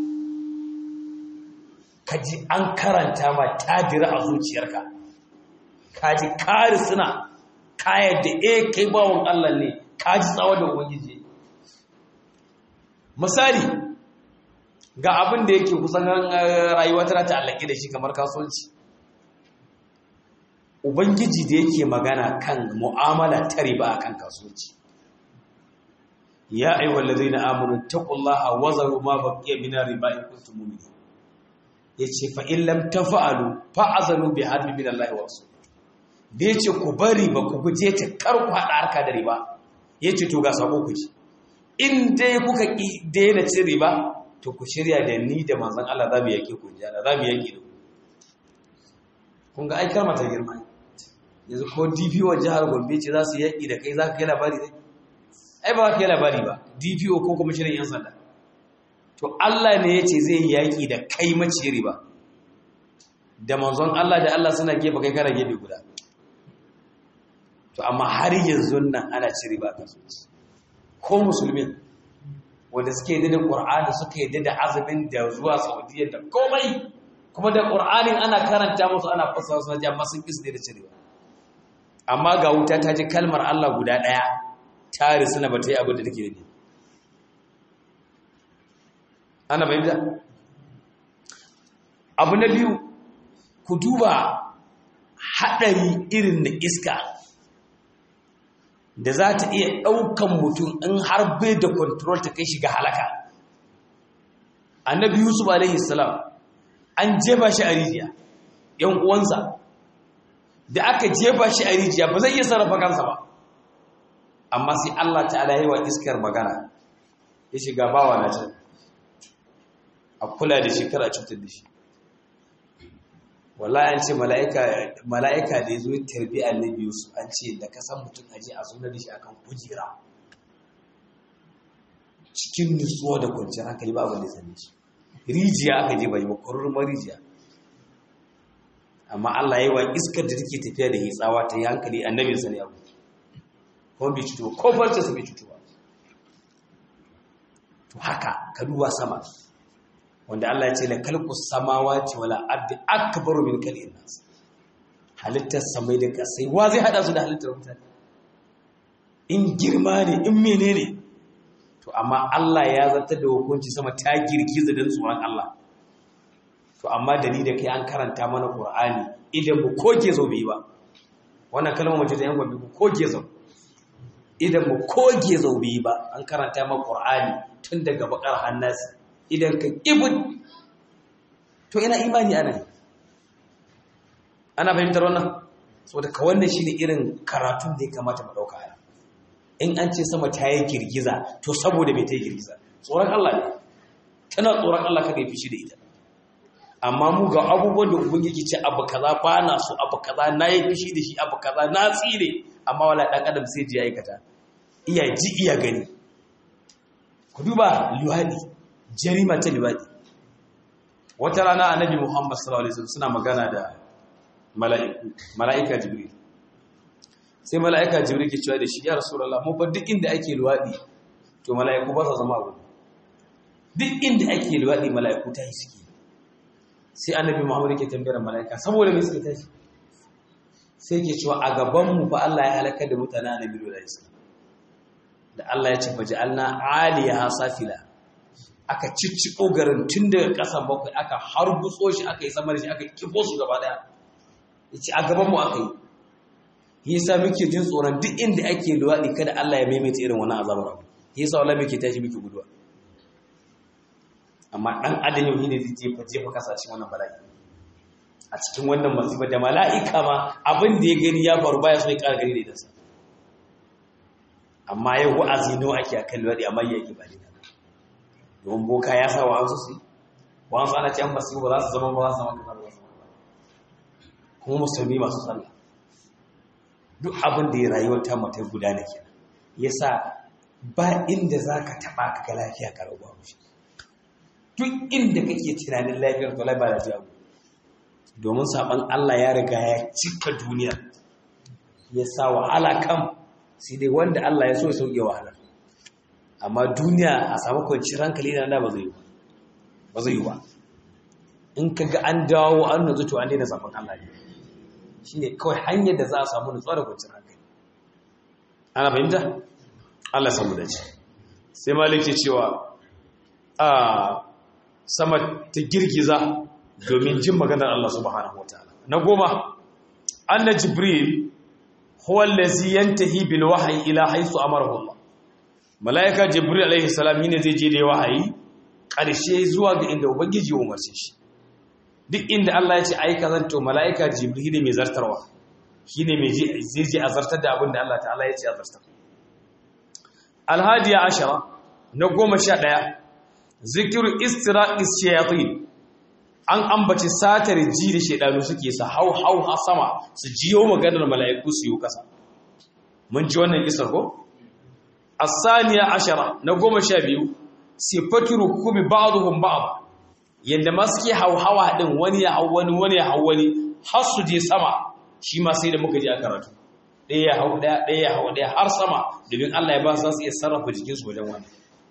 kaji an karanta ma tajira a zuciyarka kaji kari suna kayar da e kai bawon Allah ne kaji tsawo da ubangiji misali ga abin da yake kusan rayuwa tana ta'allaki da shi kamar kasuwanci ubangiji da yake magana kan mu'amala ta riba akan kasuwanci ya ayyuhal ladzina amanu taqullaha wa zaru ma baqiya min riba in kuntum mu'minin yace fa in lam tafa'alu fa'azalu bi harbi min Allah wa rasul da yace ku bari ba ku guje ta kar ku hada harka da riba yace to ga sako ku ji in dai kuka ki daina cin riba to ku shirya da ni da manzon Allah za mu yake ku ji Allah za mu yake da ku kun ga ai kalma ta girma yanzu ko DPO jihar Gombe ce za su yaki da kai za ka kai labari dai ai ba ka kai labari ba DPO ko kuma shirin yan sanda to Allah ne ya ce zai yi yaki da kai maciyari ba da manzon Allah da Allah suna gefe kai kana gefe guda to amma har yanzu nan ana cire ba kasuwanci ko musulmi wanda suke yadda da Qur'ani suka yadda da azumin da zuwa Saudiya da komai kuma da Qur'anin ana karanta musu ana fassara su amma sun kisa da cirewa amma ga wuta ta ji kalmar Allah guda daya ta risuna ba ta yi abin da take da ana bayyana abu na biyu ku duba haɗari irin na iska da za ta iya ɗaukan mutum in har bai da kontrol ta kai shiga halaka annabi yusuf alaihi salam an jefa shi a rijiya yan uwansa da aka jefa shi a rijiya ba zai iya sarrafa kansa ba amma sai Allah ta'ala yi wa iskar magana ya shiga bawa na can a kula da shekara cutar da shi wallahi an ce mala'ika da ya zo tarbi annabi Yusuf an ce da ka san mutum aje a zo da shi akan kujera cikin nutsuwa da kwanciyar hankali ba abin da sani shi rijiya aka je bai ba kurruma rijiya amma Allah yayi wa iskar da take tafiya da hitsawa ta yi hankali annabi sa ne abu ko bai cutuwa ko farce su bai cutuwa to haka ka duba sama wanda Allah ya ce la kalqu samawati wala ardi akbaru min kalqin nas halittar samai da kasai wa zai hada su da halittar mutane in girma ne in menene to amma Allah ya zartar da hukunci sama ta girgiza dan tsoron Allah to amma da ni da kai an karanta mana Qur'ani idan mu koke zo bai ba wannan kalmar mace da yan gobe ku koke zo idan mu koge zo bai ba an karanta mana Qur'ani tun daga bakar hannasi idan ka ibud to ina imani ana ne ana fahimtar wannan saboda ka wannan shine irin karatun da ya kamata mu dauka ana in an ce sama ta yi girgiza to saboda bai ta yi girgiza tsoron Allah ne tana tsoron Allah kada ya fishi da ita amma mu ga abubuwan da ubangiji ce abu kaza ba na so abu kaza na yi fishi da shi abu kaza na tsire amma wala dan adam sai ji aikata iya ji iya gani ku duba luwadi jarima ta liwadi wata rana annabi muhammad sallallahu alaihi wasallam suna magana da mala'iku mala'ika jibril sai mala'ika jibril ke cewa da shi ya rasulullah mu fa duk inda ake luwadi to mala'iku ba su zama gudu duk inda ake luwadi mala'iku ta yi suke sai annabi muhammad ke tambayar mala'ika saboda me suke tashi sai ke cewa a gaban mu fa Allah ya halaka da mutanen annabi sallallahu alaihi wasallam da Allah ya ce faj'alna 'aliyaha safila aka cicciko garin tun daga ƙasan bakwai aka harbutso shi aka yi sama da shi aka kifo su gaba daya yace a gaban mu aka yi yasa muke jin tsoron duk inda ake luwaɗi kada Allah ya maimaita irin wannan azabar abu yasa wallahi muke tashi muke guduwa amma dan adam yau ne zai jefa jefa kasashen wannan bala'i a cikin wannan masifa da mala'ika ma abin da ya gani ya faru baya so ya ƙara gani da idansa amma yau wa'azi nawa ake akan luwaɗi amma yake ba ne don boka ya sa wa su su wa an ana ce an basu ba za su zama ba za su zama kamar wasu kuma musulmi masu sallah duk abin da ya rayuwar ta mata guda ne kenan yasa ba inda za ka taɓa ka ga lafiya ka rabuwa mushi duk inda kake tunanin lafiyar to ba lafiya ku domin saban Allah ya riga ya cika duniya ya sa wahala kan sai dai wanda Allah ya so ya sauke wahala amma duniya a samu kwanciyar hankali na da ba zai yi ba ba zai yi ba in ka ga an dawo an nazu to an daina zafin Allah ne shi ne kawai hanyar da za a samu nutsuwa da kwanciyar hankali ana fahimta Allah samu da ce sai malik ke cewa a sama ta girgiza domin jin maganar Allah subhanahu wataala na goma anna jibril huwa allazi yantahi bil wahyi ila haythu amarahu Allah malaika jibril alaihi salam ne zai je da wahayi ƙarshe zuwa ga inda ubangiji ya umarce shi duk inda Allah ya ce ai kazan to malaika jibril ne mai zartarwa shine mai zai je a zartar da abin da Allah ta'ala ya ce a zartar alhadiya ashara na goma sha ɗaya zikiru istiraqis shayatin an ambaci satar ji da shedanu suke sa hau hau ha sama su jiyo maganar mala'iku su yi kasa mun ji wannan isar ko as-saniya ashara na goma sha biyu sifatu rukubi ba'dhum ba'd yanda ma suke hauhawa din wani ya hau wani wani ya hau wani har su je sama shi ma sai da muka ji a karatu ɗaya ya hau ɗaya ɗaya ya hau ɗaya har sama domin Allah ya ba su iya sarrafa jikinsu wajen wani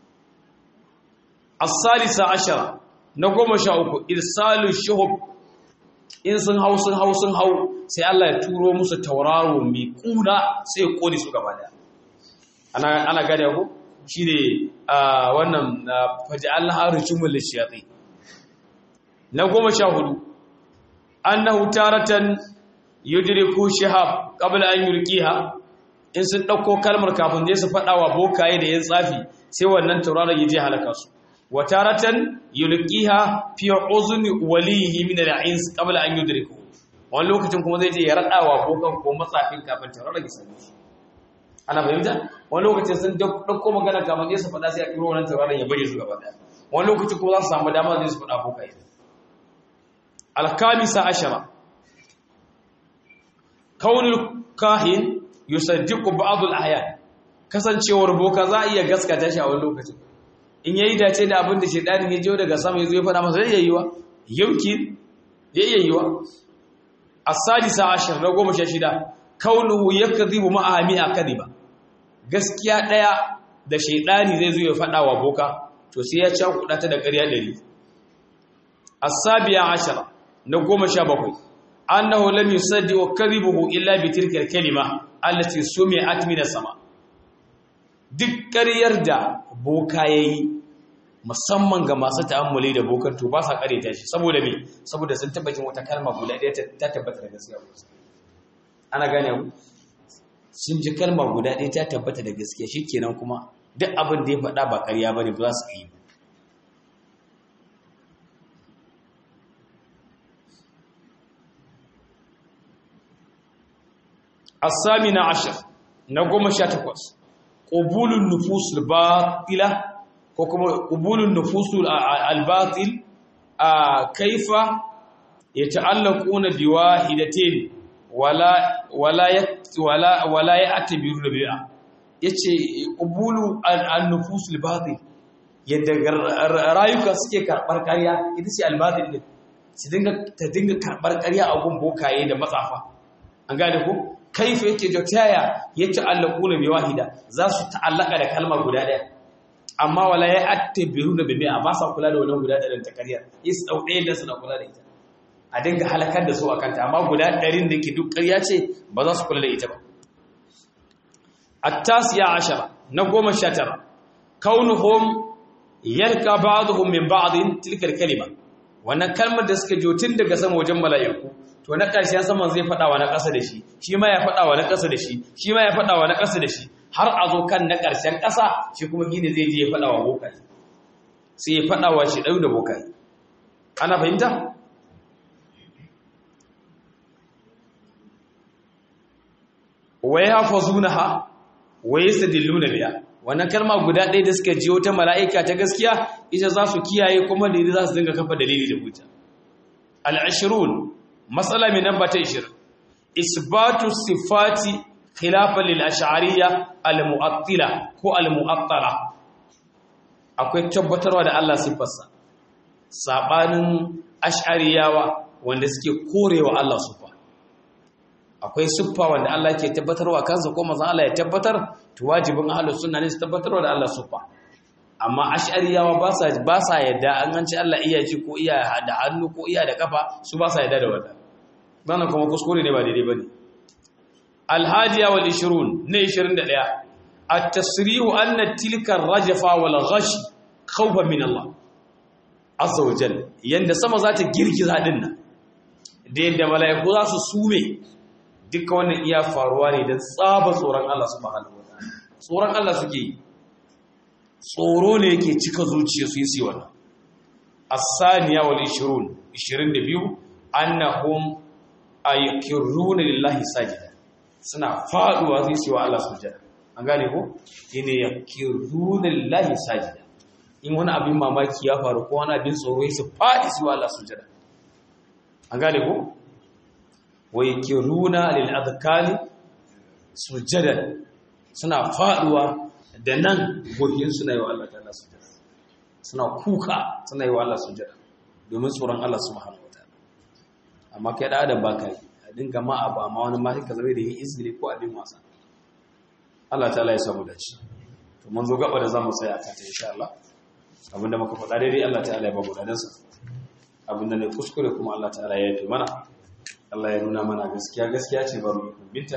as-salisa ashara na goma sha uku irsalu shuhub in sun hau sun hau sun hau sai Allah ya turo musu tauraro mai kuna sai ya kone su gaba daya ana ana gane ku shine wannan faj'alna arjumul lishayatin na goma sha hudu annahu taratan yudriku shihab qabla an yulqiha in sun dauko kalmar kafin je su fada wa bokaye da yan tsafi sai wannan tauraron yaje halaka su wa taratan yulqiha fi uzni walihi min al-ins qabla an yudriku wani lokacin kuma zai je ya rada wa bokan ko matsafin kafin tauraron ya same shi ana fahimta wani lokacin sun dauko magana kafin je su fada sai a kiro wannan tauraron ya bari su gaba daya wani lokacin kuma za su samu dama zai su fada bokaye الخامسة عشرة كون الكاهن يصدق بعض الأحيان kasancewar boka za a iya gaskata shi a wani lokacin in yayi dace da abin da shedanin ya jiyo daga sama yazo ya fada masa zai yiwa yauki zai iya yiwa as-sadisa ashar na goma sha shida kaunuhu yakdhibu ma'a mi'a kadiba gaskiya daya da shedani zai zo ya fada wa boka to sai ya cakuɗa ta da ƙarya dari as-sabiya ashara na goma sha bakwai annahu lam yusaddi wa kadhibuhu illa bi tilka al-kalima allati sumi'at min as-sama duk ƙaryar da boka yayi musamman ga masu ta'ammuli da bokan to ba sa ƙareta shi saboda me saboda sun taba jin wata kalma guda ɗaya ta tabbata da gaskiya ana gane ku sun ji kalma guda ɗaya ta tabbata da gaskiya shikenan kuma duk abin da ya faɗa ba ƙarya bane ba za su yi الثامنة عشر نقوم شاتكوس قبول النفوس الباطلة قبول النفوس الباطل كيف يتعلقون بواحدتين ولا ولا ولا ولا يعتبرون بها yace qubulu an-nufus al-batil yadda rayuka suke karbar ƙarya ita ce al-batil din su dinga ta dinga karbar ƙarya a gun bokaye da matsafa an gane ko kaifa yake da taya ya ta'allaku na bi wahida za su ta'allaka da kalma guda ɗaya amma wala ya attabiru da bibi ba sa kula da wannan guda ɗarin ta ƙarya is dau ɗaya da suna kula da ita a dinga halakar da su a kanta amma guda ɗarin da ke duk ƙarya ce ba za su kula da ita ba at-tasiya ashara na goma sha tara kaunuhum yarka ba'dhum min ba'din tilka kalima wannan kalmar da suka jo tun daga sama wajen mala'iku to na ƙarshen saman zai faɗa wa na ƙasa da shi shi ma ya faɗa wa na ƙasa da shi shi ma ya faɗa wa na ƙasa da shi har a zo kan na ƙarshen ƙasa shi kuma gini zai je ya faɗa wa bokai sai ya faɗa wa shi ɗau da bokai ana fahimta wai hafa zuna ha wai su dillu na biya wannan kalma guda ɗaya da suka jiyo ta mala'ika ta gaskiya ita za su kiyaye kuma da za su dinga kafa dalili da hujja al-ashrun matsala mai namba ta 20 isbatu sifati khilafan lil ash'ariyya al mu'attila ko al mu'attala akwai tabbatarwa da Allah sifarsa sabanin ash'ariyawa wanda suke korewa Allah sifa akwai siffa wanda Allah ke tabbatarwa kansa ko manzon Allah ya tabbatar to wajibin ahlus sunna ne su tabbatarwa da Allah siffa amma ash'ariyawa ba sa ba sa yadda an ganci Allah iya ji ko iya da hannu ko iya da kafa su ba sa yadda da wannan wannan kuma kuskure ne ba daidai bane al-hadiya wal 20 ne 21 at-tasrihu anna tilka ar-rajfa wal ghash khawfan min Allah azza wa jalla yanda sama za ta girgiza din nan da yadda mala'iku za su sume duka wannan iya faruwa ne don tsaba tsoron Allah subhanahu wa ta'ala tsoron Allah suke yi tsoro ne yake cika zuciya su yi su wannan as-saniya wal 20 22 annahum aykiruna lillahi sajida suna faduwa su yi wa Allah sujada an gane ko ine yakiruna lillahi sajida in wani abin mamaki ya faru ko wani abin tsoro su faɗi su Allah sujada an gane ko wai kiruna lil adkali sujadan suna faduwa da nan gohin suna yi wa Allah ta'ala sujada suna kuka suna yi wa Allah sujada domin tsoron Allah subhanahu wataala amma kai da adam baka yi a dinga ma abu amma wani ma ka zama da yin izini ko abin wasa Allah ta'ala ya samu dace to mun zo gaba da zamu tsaya kan ta insha Allah abinda muka faɗa daidai Allah ta'ala ya ba mu dadansa abinda ne kuskure kuma Allah ta'ala ya yi mana Allah ya nuna mana gaskiya gaskiya ce ba mu binta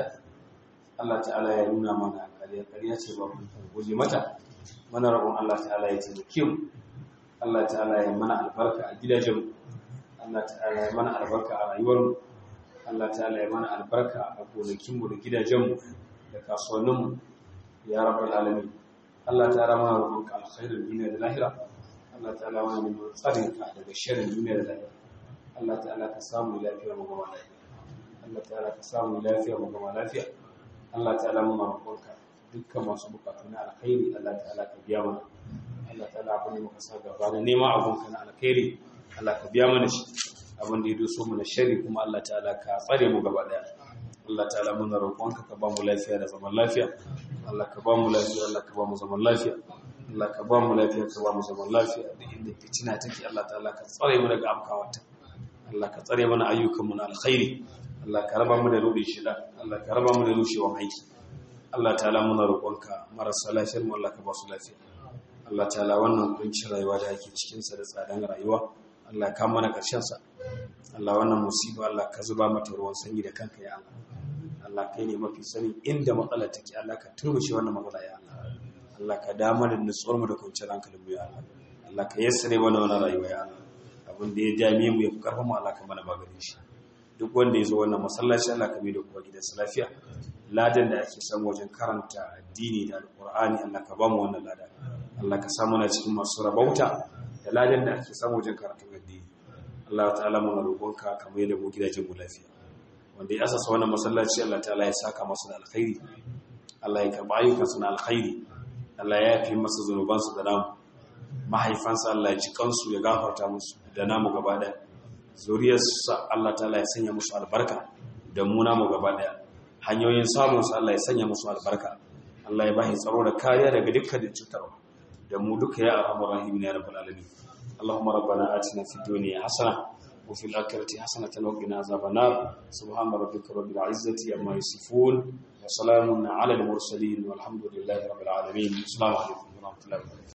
Allah ta'ala ya nuna mana ƙarya ƙarya ce ba mu guje mata mana rabon Allah ta'ala ya taimake mu Allah ta'ala ya mana albarka a gidajen Allah ta'ala ya mana albarka a rayuwar mu Allah ta'ala ya mana albarka a gonakin mu da gidajen mu da kasuwannin mu ya rabbal alamin Allah ta'ala mana rabon ka alkhairin duniya da lahira Allah ta'ala mana neman tsarin ka daga sharrin duniya da lahira Allah ta'ala ka samu lafiya mu gama lafiya Allah ta'ala ka samu lafiya mu gama lafiya Allah ta'ala mu roƙonka dukkan masu bukatu na alkhairi Allah ta'ala ka biya mana Allah ta'ala abin da muka sa gaba da nema abun ka na alkhairi Allah ka biya mana shi abin da ya doso mu na shari kuma Allah ta'ala ka tsare mu gaba daya Allah ta'ala mun roƙonka ka ba mu lafiya da zaman lafiya Allah ka ba mu lafiya Allah ka ba mu zaman lafiya Allah ka ba mu lafiya ka ba mu zaman lafiya da inda fitina take Allah ta'ala ka tsare mu daga amkawarta Allah ka tsare mana ayyukanmu na alkhairi Allah ka raba mu da rubin shida Allah ka raba mu da rushewan aiki Allah ta'ala muna roƙonka marasa lafiyar mu Allah ka ba su lafiya Allah ta'ala wannan kuncin rayuwa da ake cikin sa da tsadan rayuwa Allah ka mana karshen sa Allah wannan musiba Allah ka zuba mata ruwan sanyi da kanka ya Allah Allah kai ne mafi sani inda matsalar take Allah ka turmushe wannan matsala ya Allah Allah ka damar da nutsuwar mu da kwanciyar hankalin mu ya Allah Allah ka yassare mana wannan rayuwa ya Allah abin da ya dame mu ya fi karfin mu Allah ka mana maganin shi duk wanda ya zo wannan masallaci Allah ka bi da kuma gidansa lafiya ladan da ake samu wajen karanta addini da alqur'ani Allah ka ba mu wannan ladan Allah ka samu na cikin masu rabauta da ladan da ake samu wajen karatun addini Allah ta'ala mu roƙonka ka mai da mu gidajen mu lafiya wanda ya asasa wannan masallaci Allah ta'ala ya saka masa da alkhairi Allah ya karba ayyukansa na alkhairi Allah ya yafi masa zunubansu da namu mahaifansa Allah ya ci kansu ya gafarta musu da namu gaba daya zuriyarsa Allah ta'ala ya sanya musu albarka da mu namu gaba daya hanyoyin samun su Allah ya sanya musu albarka Allah ya bashi tsaro da kariya daga dukkan cutarwa da mu duka ya arhamar rahimin ya rabbal alamin Allahumma rabbana atina fid dunya hasana wa fil akhirati hasanatan wa qina azaban nar subhana rabbika rabbil izzati amma yasifun wa salamun ala al mursalin walhamdulillahi rabbil alamin assalamu alaikum wa rahmatullahi wa barakatuh